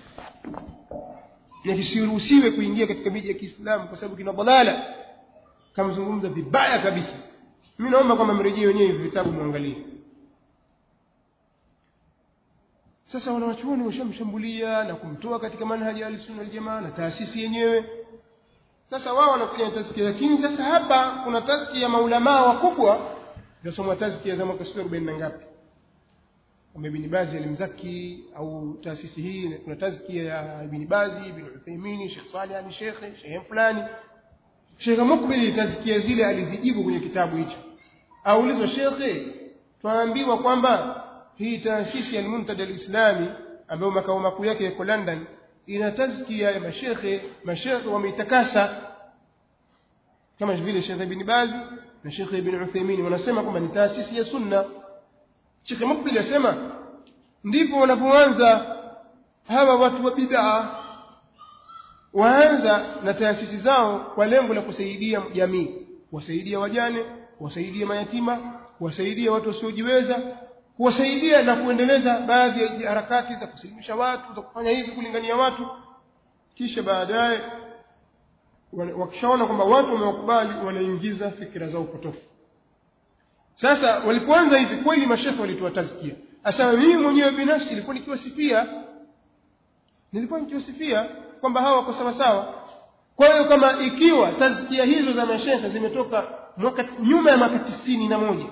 na kisiruhusiwe kuingia katika miji ya Kiislamu kwa sababu kina dhalala kamzungumza vibaya kabisa mimi naomba kwamba mrejee wenyewe hivi vitabu muangalie sasa wanawachuoni washamshambulia na kumtoa katika manhaji ya Ahlusunna wal Jamaa na taasisi yenyewe sasa wao wanakuja tazkia lakini sasa hapa kuna tazkia ya maulamaa wakubwa yasomwa tazkia za mwaka 40 na ngapi kama Ibn Bazi alimzaki au taasisi hii kuna tazkia ya Ibn Bazi Ibn Uthaymeen Sheikh Saleh Ali Sheikh Sheikh fulani Sheikh Mukbil tazkia zile alizijibu kwenye kitabu hicho aulizwa Sheikh tuambiwa kwamba hii taasisi ya Al-Muntada Al-Islami ambayo makao makuu yake yako London ina tazkia ya mashekhe mashekhe wameitakasa kama vile Sheikh Ibn Baz na Sheikh Ibn Uthaymeen wanasema kwamba ni taasisi ya sunna Sheikh Mukbil asema ndipo wanapoanza hawa watu wa bid'a waanza na taasisi zao kwa lengo la kusaidia jamii wasaidia wajane wasaidia mayatima wasaidia watu wasiojiweza kuwasaidia na kuendeleza baadhi ya harakati za kusilimisha watu za kufanya hivi kulingania watu kisha baadaye wakishaona kwamba watu wamewakubali wanaingiza fikira zao potofu sasa walipoanza hivi kweli mashehe walitoa tazkia asema mimi mwenyewe binafsi nilikuwa nikiwasifia nilikuwa nikiwasifia kwamba hawa wako sawa sawa kwa hiyo kama ikiwa tazkia hizo za mashehe zimetoka mwaka nyuma ya mwaka tisini na moja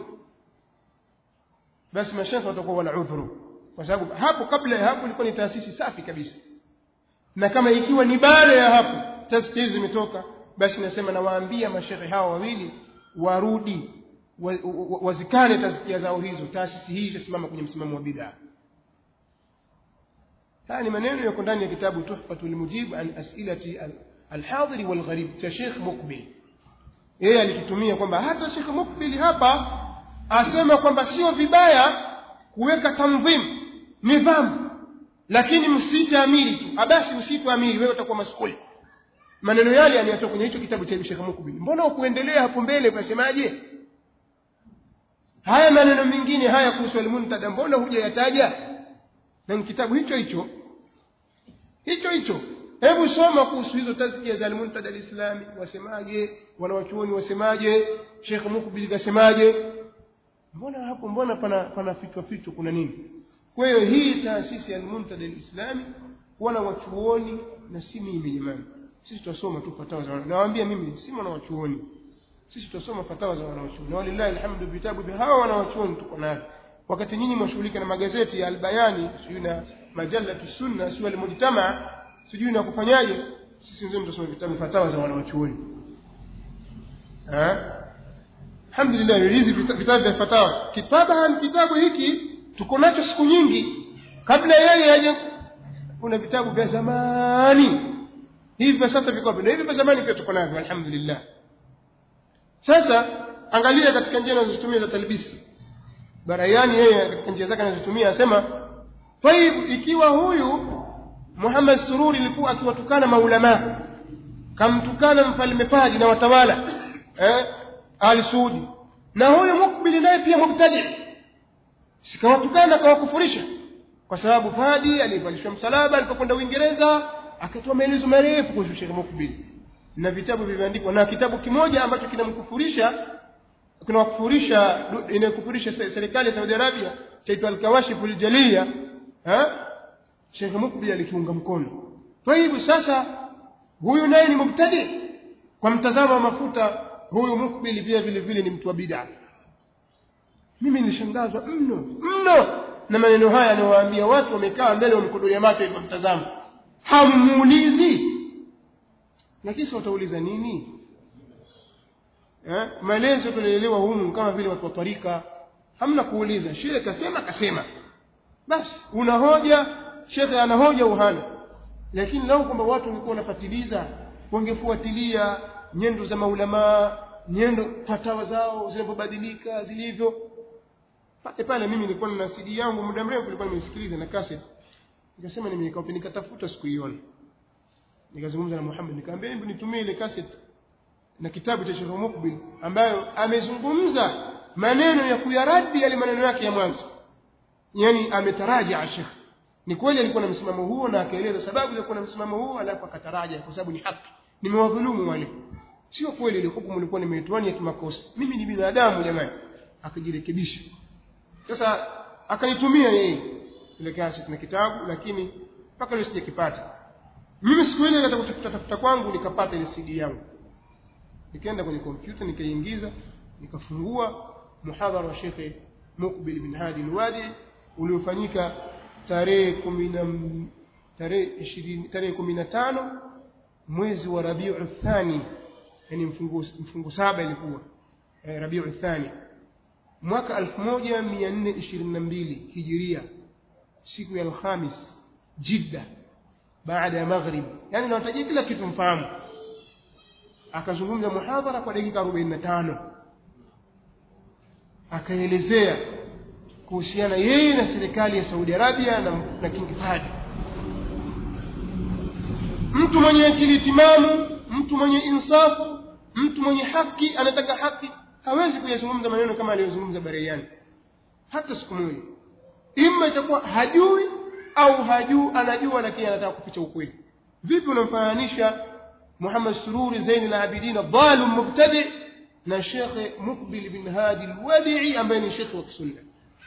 basi mashehe watakuwa wana udhuru kwa sababu hapo kabla ya hapo ilikuwa ni taasisi safi kabisa na kama ikiwa ni baada ya hapo tazkia hizo zimetoka basi nasema nawaambia mashehe hawa wawili warudi wazikane wa, wa tazkia zao hizo taasisi hii itasimama kwenye msimamo wa bid'a haya ni maneno yako ndani ya kitabu tuhfatul mujib an asilati alhadiri walgharib cha Sheikh Mukbil yeye alikitumia kwamba hata Sheikh Mukbil hapa asema kwamba sio vibaya kuweka tanzim nidhamu lakini msite amiri tu abasi msite amiri wewe utakuwa masukuli maneno yale ameyatoa kwenye hicho kitabu cha Sheikh Mukbil mbona ukuendelea hapo mbele ukasemaje haya maneno mengine haya kuhusu al-muntada mbona hujayataja na kitabu hicho hicho hicho hicho hebu soma kuhusu hizo tazkia za al-muntada al-islami wasemaje wanawachuoni wasemaje Sheikh Mukbil kasemaje mbona hapo mbona pana pana fichwa fichwa kuna nini kwa hiyo hii taasisi ya al-muntada al-islami wana wachuoni na si mimi jamani sisi tutasoma tu fatawa za nawaambia mimi si mwana wachuoni sisi tutasoma fatawa za wanawachuoni walillahi alhamdu vitabu vya hawa wanawachuoni tuko navyo wakati nyinyi mwashughulika na magazeti ya albayani sijui na majalatu sunna sijui almujtama sijui na kufanyaje sisi ndio tutasoma vitabu fatawa za wanawachuoni alhamdulillah hizi vitabu vya fatawa kitabu kitabu hiki tuko nacho siku nyingi kabla yeye aje kuna vitabu vya zamani hivi vya sasa viko na hivi vya zamani pia tuko navyo alhamdulillah sasa angalia katika njia anazozitumia za talbisi barayani yeye katika njia zake anazotumia anasema taib ikiwa huyu Muhammad Sururi alikuwa akiwatukana maulama kamtukana mfalme Fadi na watawala eh Ali Saudi na huyu Mukbil naye pia mubtadi sikawatukana kawakufurisha kwa sababu Fadi alivalishwa msalaba alipokwenda Uingereza akatoa maelezo marefu kuhusu Sheikh Mukbil na vitabu vimeandikwa na kitabu kimoja ambacho kinamkufurisha kinawakufurisha inakufurisha serikali ya Saudi Arabia chaitwa Al-Kawashif al-Jaliya ha Sheikh Mukbil alikiunga mkono kwa hivyo sasa huyu naye ni mubtadi kwa mtazamo wa mafuta huyu Mukbil pia vile vile ni mtu wa bid'a mimi nilishangazwa mno mno na maneno haya anawaambia watu wamekaa mbele wamekodolia macho hivyo mtazamo hamuulizi lakini sasa utauliza nini eh maelezo tunaelewa humu kama vile watu wa tarika hamna kuuliza shehe kasema kasema basi una hoja shekhe ana hoja uhana lakini lao kwamba watu walikuwa wanafatiliza wangefuatilia nyendo za maulamaa nyendo fatawa zao zinapobadilika zilivyo pale pale mimi nilikuwa na CD yangu muda mrefu nilikuwa nimesikiliza na cassette nikasema nimekaa nikatafuta sikuiona nikazungumza na Muhammad nikamwambia hebu nitumie ile cassette na kitabu cha Sheikh Mukbil ambayo amezungumza maneno ya kuyaradi yale maneno yake ya mwanzo yani ametaraja Sheikh ni kweli alikuwa na msimamo huo na akaeleza sababu za kuwa na msimamo huo alafu akataraja kwa sababu ni haki nimewadhulumu wale sio kweli ile hukumu ilikuwa nimeitoa ya kimakosa mimi ni binadamu jamani akajirekebisha sasa akanitumia yeye ile cassette na kitabu lakini mpaka leo sijakipata mimi siku ile katika kutafuta tafuta kwangu nikapata ile CD yangu nikaenda kwenye kompyuta nikaingiza nikafungua muhadhara wa Sheikh Mukbil bin Hadi al-Wadi uliofanyika tarehe 10 tarehe 20 tarehe 15 mwezi wa Rabiul Thani yani mfungu mfungu saba ilikuwa eh, Rabiul Thani mwaka 1422 Hijiria siku ya Alhamis Jidda baada ya maghrib yani nawatajia kila kitu mfahamu akazungumza muhadhara kwa dakika 45 akaelezea kuhusiana yeye na serikali ya Saudi Arabia na, na King Fahd mtu mwenye akili timamu mtu mwenye insafu mtu mwenye haki anataka haki hawezi kuyazungumza maneno kama aliyozungumza Bareiani hata siku moja ima itakuwa hajui au hajui anajua lakini anataka kuficha ukweli vipi unamfananisha Muhammad Sururi Zain al-Abidin dhalim mubtadi na Sheikh Mukbil bin Hadi al-Wadi'i ambaye ni Sheikh wa Sunna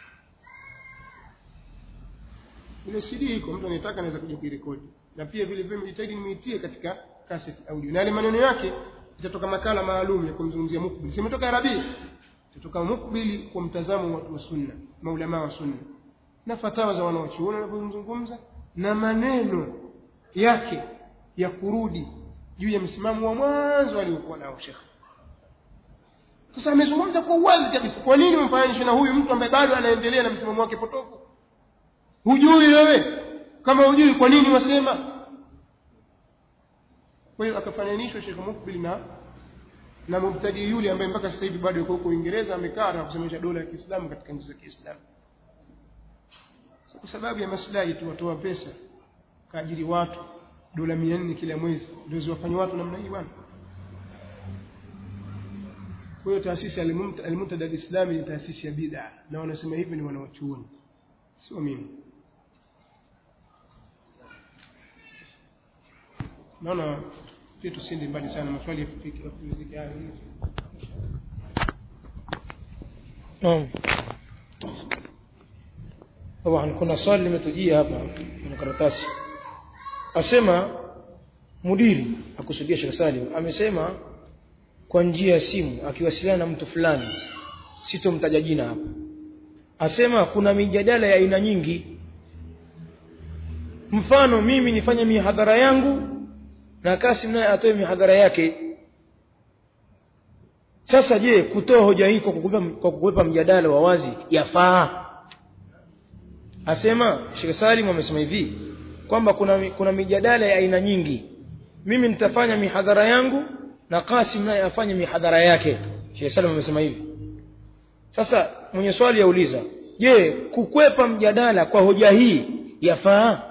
ile CD iko mtu anayetaka anaweza kuja kuirekodi na pia vile vile mjitahidi nimeitie katika cassette audio na yale maneno yake itatoka makala maalum ya kumzungumzia Mukbil simetoka Arabi itatoka Mukbil kwa mtazamo wa watu wa Sunna maulama wa Sunna na fatawa za wanawachuoni wanapozungumza na maneno yake ya kurudi juu ya msimamo wa mwanzo aliokuwa nao Sheikh sasa amezungumza kwa uwazi kabisa kwa nini umfananishe na huyu mtu ambaye bado anaendelea na msimamo wake potofu hujui wewe kama hujui kwa nini wasema kwa hiyo akafananishwa Sheikh Mukbil na na mubtadi yule ambaye mpaka sasa hivi bado yuko huko Uingereza amekaa na kusemesha dola ya Kiislamu katika nchi za Kiislamu kwa sababu ya maslahi tu watoa pesa kaajiri watu dola 400 kila mwezi ndio ziwafanye watu namna hii bwana kwa hiyo taasisi al-Muntada al-Islami ni taasisi ya bid'a na wanasema hivi ni wanawachuoni sio mimi naona pia tusende mbali sana maswali yafikike yapumzike hayo naam طبعا kuna swali limetujia hapa kwenye karatasi asema mudiri akusudia Sheikh Salim amesema kwa njia ya simu akiwasiliana na mtu fulani sitomtaja jina hapa asema kuna mijadala ya aina nyingi mfano mimi nifanye mihadhara yangu na Kasim naye atoe mihadhara yake sasa je kutoa hoja hii kwa kukwepa, kwa kukwepa mjadala wa wazi yafaa asema Sheikh Salim amesema hivi kwamba kuna kuna mijadala ya aina nyingi mimi nitafanya mihadhara yangu na Kasim naye afanye mihadhara yake Sheikh Salim amesema hivi sasa mwenye swali yauliza je kukwepa mjadala kwa hoja hii yafaa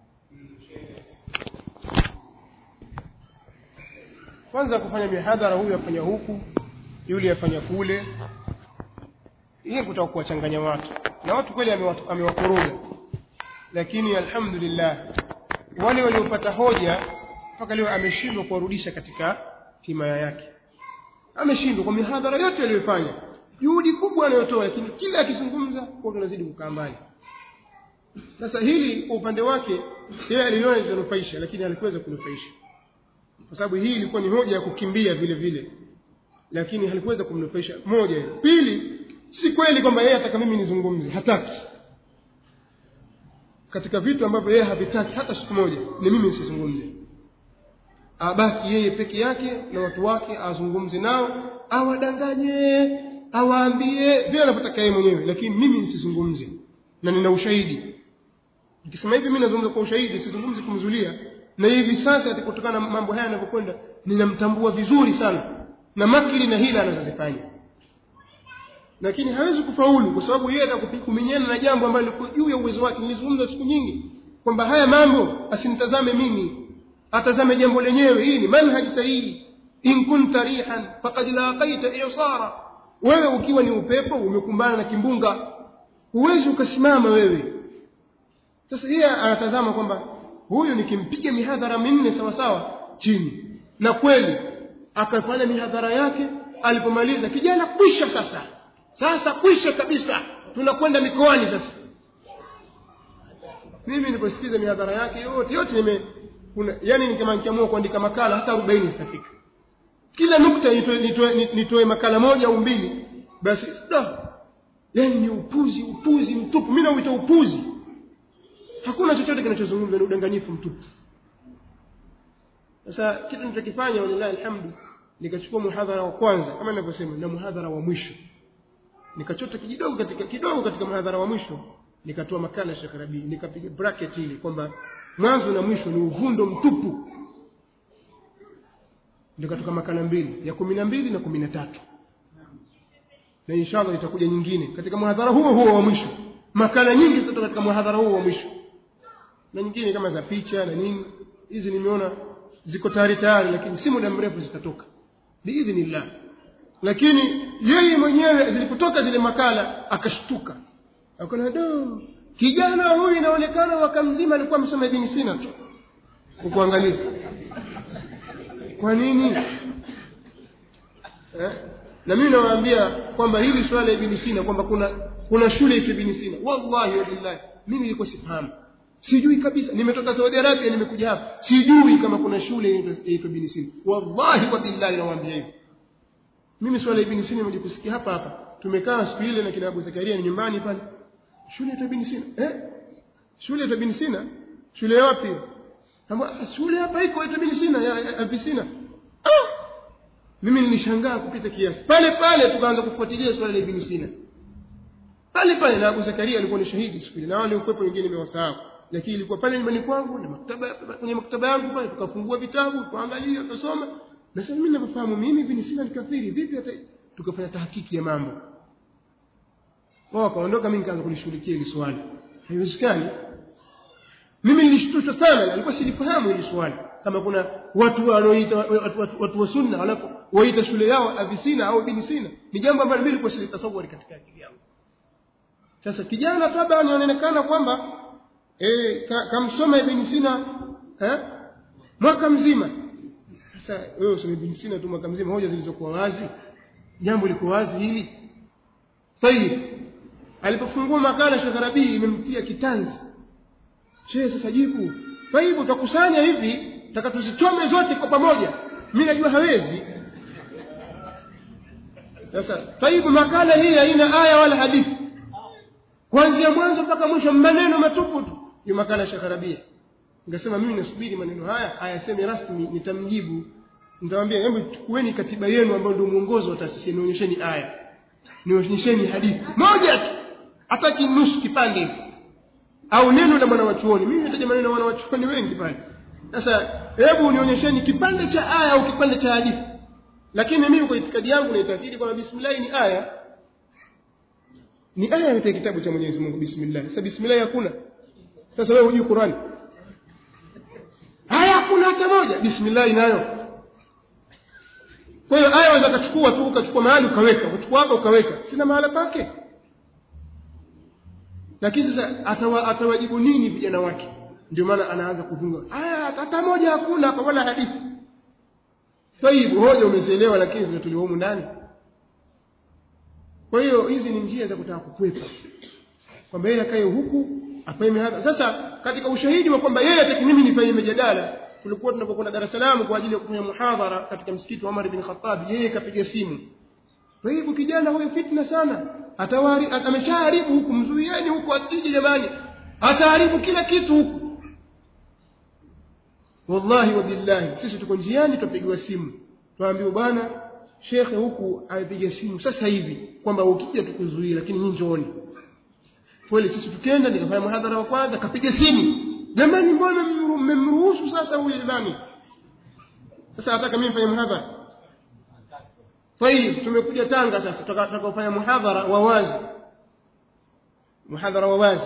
kwanza kufanya mihadhara huyu afanya huku yule afanya kule hii kutaka kuwachanganya watu na watu kweli amewakoroga lakini alhamdulillah wale waliopata hoja mpaka leo ameshindwa kuwarudisha katika himaya yake ameshindwa kwa mihadhara yote aliyofanya juhudi kubwa anayotoa lakini kila akizungumza kwa tunazidi kukaa mbali sasa hili kwa upande wake yeye aliona litanufaisha lakini alikuweza kunufaisha kwa sababu hii ilikuwa ni hoja ya kukimbia vile vile lakini halikuweza kumnufaisha moja hiyo pili si kweli kwamba yeye ataka mimi nizungumze hataki katika vitu ambavyo yeye havitaki hata siku moja ni mimi nisizungumze abaki yeye peke yake na watu wake azungumze nao awadanganye awaambie vile anavyotaka yeye mwenyewe lakini mimi nisizungumze na nina ushahidi nikisema hivi mimi nazungumza kwa ushahidi sizungumzi kumzulia na hivi sasa kutokana na mambo haya yanavyokwenda ninamtambua vizuri sana na makili na hila anazozifanya lakini hawezi kufaulu kwa sababu yeye atakuminyana na jambo ambalo liko juu ya uwezo wake nilizungumza siku nyingi kwamba haya mambo asimtazame mimi atazame jambo lenyewe hii ni manhaji sahihi in kunta rihan faqad laqaita i'sara wewe ukiwa ni upepo umekumbana na kimbunga huwezi ukasimama wewe sasa yeye anatazama kwamba huyu nikimpiga mihadhara minne sawa sawa chini na kweli akafanya mihadhara yake alipomaliza kijana kwisha sasa sasa kwisha kabisa tunakwenda mikoani sasa mimi niliposikiza mihadhara yake yote yote nime kuna yani nikama nikiamua kuandika makala hata 40 zitafika kila nukta nitoe nitoe nitoe makala moja au mbili basi da yani ni upuzi upuzi mtupu mimi nauita upuzi hakuna chochote kinachozungumzwa ni udanganyifu mtupu sasa kitu nilichokifanya walillahi alhamdu nikachukua muhadhara wa kwanza kama ninavyosema na muhadhara wa mwisho nikachota kidogo katika kidogo katika muhadhara wa mwisho nikatoa makala Sheikh Rabi nikapiga bracket ile kwamba mwanzo na mwisho ni uvundo mtupu nikatoka makala mbili ya kumi na mbili na kumi na tatu na inshallah itakuja nyingine katika muhadhara huo huo wa mwisho makala nyingi zitatoka katika muhadhara huo wa mwisho na nyingine kama za picha na nini hizi nimeona ziko tayari tayari lakini si muda mrefu zitatoka biidhnillah lakini yeye mwenyewe zilipotoka zile makala akashtuka akaona do kijana huyu inaonekana waka mzima alikuwa msoma ibn Sina tu ukuangalia kwa nini eh? na mimi nawaambia kwamba hili swala la ibn Sina kwamba kuna kuna shule ya ibn Sina wallahi wa billahi mimi nilikuwa sifahamu sijui kabisa nimetoka Saudi Arabia nimekuja hapa sijui kama kuna shule inaitwa ibn Sina wallahi wa billahi nawaambia hivyo mimi swala la ibn Sina nimekuja kusikia hapa hapa tumekaa siku ile na kina Abu Zakaria ni nyumbani pale shule ya ibn Sina eh shule ya ibn Sina shule wapi kama shule hapa iko ya ibn Sina ya, ya, ya Sina ah mimi nilishangaa kupita kiasi pale pale tukaanza kufuatilia swala la ibn Sina pale pale na Abu Zakaria alikuwa ni shahidi siku ile na wale ukwepo wengine nimewasahau lakini ilikuwa pale nyumbani kwangu na maktaba kwenye maktaba yangu pale tukafungua vitabu tukaangalia tukasoma na sasa mimi ninafahamu mimi ibn Sina ni kafiri vipi hata tukafanya tahakiki ya mambo wao wakaondoka mimi nikaanza kulishughulikia hili swali haiwezekani mimi nilishtushwa sana nilikuwa silifahamu hili swali kama kuna watu wanaoita watu, watu, watu wa sunna alafu waita shule yao avisina au ibn sina ni jambo ambalo mimi nilikuwa silitasawari katika akili yangu sasa kijana taba anaonekana kwamba eh kamsoma ibn sina eh mwaka mzima sasa wewe usome ibn sina tu mwaka mzima hoja zilizokuwa wazi jambo liko wazi hili tayib alipofungua makala Sheikh Rabi imemtia kitanzi Sheikh sasa jibu tayib utakusanya hivi taka tuzichome zote kwa pamoja mimi najua hawezi sasa tayib makala hii haina aya wala hadithi kuanzia mwanzo mpaka mwisho maneno matupu tu hiyo makala Sheikh Rabi Ningesema mimi nasubiri maneno haya ayaseme rasmi nitamjibu nitamwambia hebu chukueni katiba yenu ambayo ndio mwongozo wa taasisi nionyesheni aya nionyesheni hadithi moja tu hata kinusu kipande hivi au neno la mwana wa chuoni mimi nataja maneno ya mwana wa chuoni wengi pale sasa hebu nionyesheni kipande cha aya au kipande cha hadithi lakini mimi kwa itikadi yangu naitakidi kwamba bismillah ni aya ni aya katika kitabu cha Mwenyezi Mungu bismillah sasa bismillah hakuna sasa wewe hujui Qur'ani aya hakuna hata moja bismillah inayo kwa hiyo aya waweza kuchukua tu ukachukua mahali ukaweka ukachukua hapa ukaweka sina mahala pake lakini sasa atawa, atawajibu nini vijana wake ndio maana anaanza kuvunga aya hata moja hakuna hapa wala hadithi tayib hoja umezielewa lakini zinatolewa humu ndani kwa hiyo hizi ni njia za kutaka kukwepa kwamba yeye akae huku afanye hadha sasa katika ushahidi wa kwamba yeye ataki mimi nifanye mjadala tulikuwa tunapokwenda Dar es Salaam kwa ajili ya kufanya muhadhara katika msikiti wa Umar bin Khattab yeye kapiga simu kwa hivyo kijana huyo fitna sana atawari ameshaharibu huku mzuieni huku asije jamani ataharibu kila kitu huku wallahi wa billahi sisi tuko njiani tupigiwa simu tuambiwa bwana shekhe huku apiga simu sasa hivi kwamba ukija tukuzuia lakini nyinyi njooni kweli sisi tukenda nikafanya muhadhara wa kwanza kapiga simu jamani mbona mmemruhusu sasa huyu nani sasa nataka mimi nifanye muhadhara طيب tumekuja Tanga sasa tutakofanya muhadhara wa wazi muhadhara wa wazi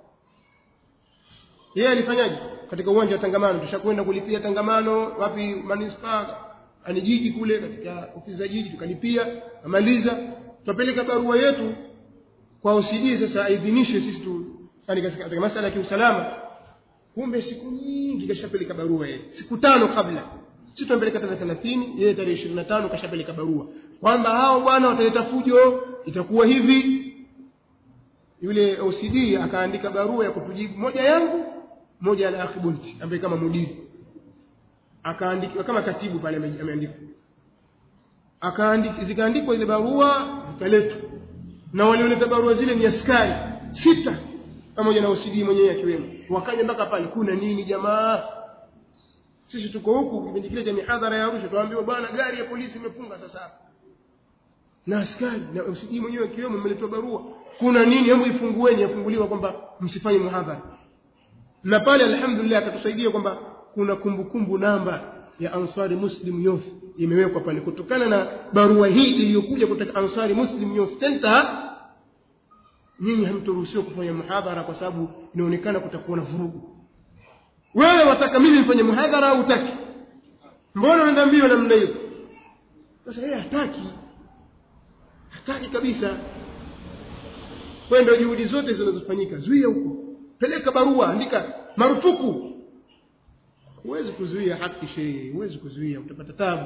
yeye alifanyaje katika uwanja wa tangamano tushakwenda kulipia tangamano wapi manispaa ani jiji kule katika ofisi za jiji tukalipia amaliza tupeleka barua yetu kwa OCD sasa aidhinishe sisi tu yani katika, katika masuala ya kiusalama kumbe siku nyingi kashapeleka barua yeye siku tano kabla sisi tumpeleka tarehe 30 yeye tarehe 25 kashapeleka barua kwamba hao bwana wataleta fujo itakuwa hivi yule OCD akaandika barua ya kutujibu moja yangu moja ya akhi bunti ambaye kama mudiri akaandika kama katibu pale ame- ameandika akaandika zikaandikwa ile barua zikaletwa na walioleta barua zile ni askari sita pamoja na OCD mwenyewe akiwemo wakaja mpaka pale kuna nini jamaa sisi tuko huku kipindi kile cha mihadhara ya Arusha tuambiwa bwana gari ya polisi imefunga sasa hapa na askari na OCD mwenyewe akiwemo mmeletwa barua kuna nini hebu ifungueni yafunguliwa kwamba msifanye muhadhara na pale alhamdulillah akatusaidia kwamba kuna kumbukumbu namba ya Ansari Muslim Youth imewekwa pale kutokana na barua hii iliyokuja kutoka Ansari Muslim Youth Center nyinyi hamtoruhusiwa kufanya muhadhara kwa sababu inaonekana kutakuwa na vurugu wewe wataka mimi nifanye muhadhara au utaki mbona unaenda mbio namna hiyo sasa yeye hataki hataki kabisa kwa ndio juhudi zote zinazofanyika zuia huko peleka barua andika marufuku huwezi kuzuia haki shehe huwezi kuzuia utapata tabu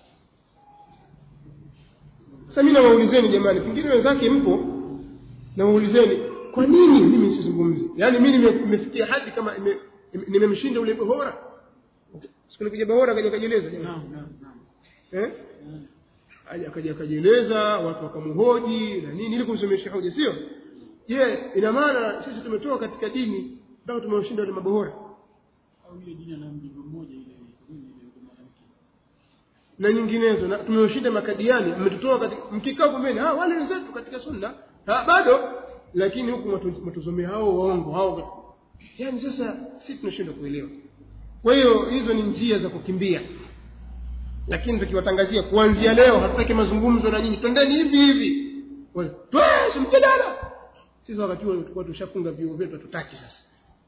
sasa mimi nawaulizeni jamani pengine wenzake mpo nawaulizeni kwa nini mimi nisizungumze yaani mimi nime- nimefikia hadi kama ime- ime- nimemshinda ule bohora siku nikuja bohora akaja kajieleza jamani eh Aja- akaja akajieleza watu wakamhoji na nini ili kumsomesha hoja sio je ina maana sisi tumetoka katika dini mpaka tumewashinda wale mabohora au ile dini ana mjingo mmoja ile ile ile mwanamke na nyinginezo na tumewashinda makadiani mmetutoa katika mkikaa pembeni ah wale wenzetu katika sunna ah bado lakini huku matu- matuzomea hao waongo hao yani sasa sisi tunashindwa kuelewa kwa hiyo hizo ni njia za kukimbia lakini tukiwatangazia kuanzia leo hatutaki mazungumzo na nyinyi twendeni hivi hivi Wale, twesi mjadala sisi wakati huo tulikuwa tushafunga viuo vyetu hatutaki sasa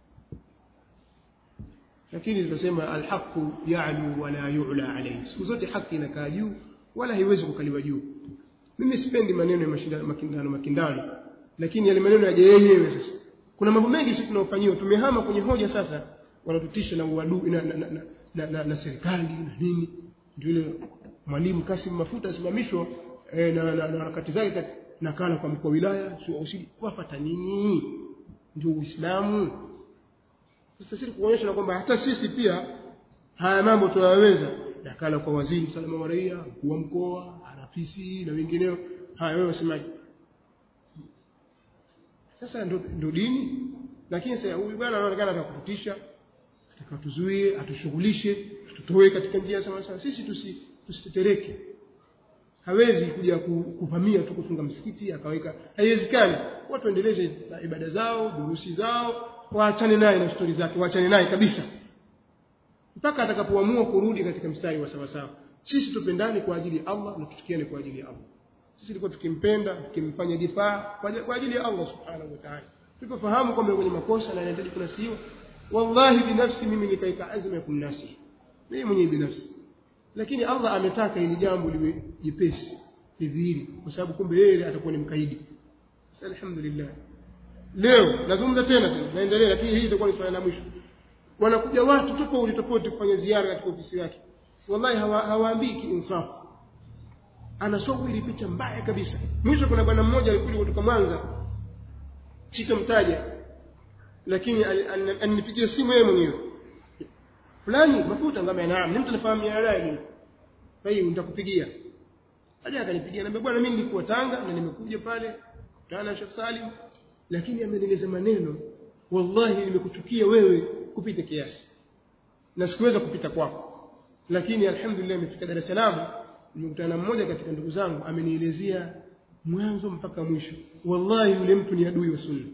lakini tunasema alhaqu ya'lu wala yu'la alayhi siku zote haki inakaa juu wala haiwezi kukaliwa juu mimi sipendi maneno ya mashindano makindano makindano lakini yale maneno yaje yenyewe sasa kuna mambo mengi sisi tunaofanyiwa tumehama kwenye hoja sasa wanatutisha na uadui na, na, na, na, na, na, na serikali na nini ndio ile mwalimu Kasim Mafuta asimamishwa eh, na, na, na harakati zake kati- nakala kwa mkuu wa wilaya sio usidi wafata nini ndio Uislamu sasa sisi kuonyesha na kwamba hata sisi pia haya mambo tunayaweza yakala kwa waziri usalama wa raia mkuu wa mkoa RPC na wengineo haya wewe wasemaje sasa ndo, ndo dini lakini sasa huyu bwana anaonekana atakututisha atakatuzuie atushughulishe tutoe katika njia sawa sawa sisi tusi tusitetereke hawezi kuja ku- kuvamia tu kufunga msikiti akaweka haiwezekani watu waendeleze na ibada zao durusi zao waachane naye na stori zake waachane naye kabisa mpaka atakapoamua kurudi katika mstari wa sawa sawa sisi tupendane kwa ajili ya Allah na tuchukiane kwa ajili ya Allah sisi tulikuwa tukimpenda tukimfanya difaa kwa ajili- kwa ajili ya Allah subhanahu wa ta'ala tulipofahamu kwamba kwenye makosa na inahitaji kunasihiwa wallahi binafsi mimi nikaika azma ya kumnasihi mimi mwenyewe binafsi lakini Allah ametaka hili jambo liwe jepesi lidhihiri kwa sababu kumbe yeye atakuwa ni mkaidi sasa alhamdulillah leo nazungumza tena tena naendelea lakini hii itakuwa ni swala la mwisho wanakuja watu tofauti tofauti kufanya ziara katika ofisi yake wallahi hawa- hawaambii kiinsafu anasoma ile picha mbaya kabisa mwisho kuna bwana mmoja alikuja kutoka Mwanza sitomtaja lakini al- al- alinipigia simu yeye mwenyewe fulani mafuta ngamba naam ni mtu anafahamu yale mimi kwa hiyo nitakupigia hadi akanipigia naambia bwana mimi nilikuwa Tanga na nimekuja pale kutana na Sheikh Salim lakini amenieleza maneno wallahi nimekuchukia wewe kupita kiasi na sikuweza kupita kwako lakini alhamdulillah nimefika Dar es Salaam nimekutana na mmoja katika ndugu zangu amenielezea mwanzo mpaka mwisho wallahi yule mtu ni adui wa sunna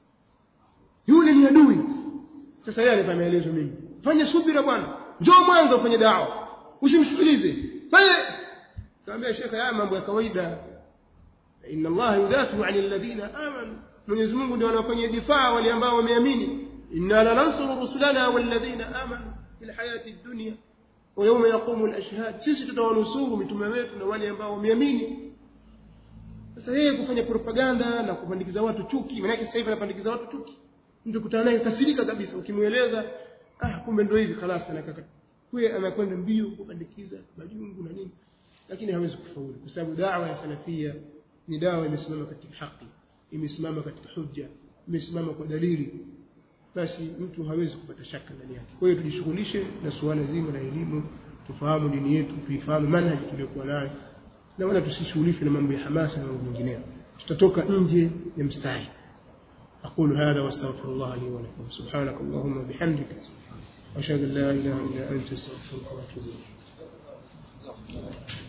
yule ni adui sasa yeye anipa maelezo mimi fanya subira bwana njoo mwanzo ufanye dawa usimsikilize fanye kaambia shekhe haya mambo ya kawaida inna Allah yudatu ani alladhina amanu Mwenyezi Mungu ndio anawafanyia difaa wale ambao wameamini inna lanansuru rusulana walladhina amanu fil hayati dunya wa yawma yaqumu al-ashhad sisi tutawanusuru mitume wetu na wale ambao wameamini sasa yeye kufanya propaganda na kupandikiza watu chuki maana sasa hivi anapandikiza watu chuki mtu kutana naye kasirika kabisa ukimueleza ah kumbe ndio hivi kalasa na kaka huye anakwenda mbio kupandikiza majungu na nini lakini hawezi kufaulu kwa sababu dawa ya salafia ni dawa imesimama katika haki imesimama katika hujja imesimama kwa dalili basi mtu hawezi kupata shaka ndani yake kwa hiyo tujishughulishe na suala zima la elimu tufahamu dini yetu tuifahamu manhaji tuliyokuwa nayo na wala tusishughulishwe na mambo ya hamasa na mambo mengineyo tutatoka nje ya mstari أقول هذا واستغفر الله لي ولكم سبحانك اللهم وبحمدك أشهد أن لا إله إلا أنت استغفرك وأتوب إليك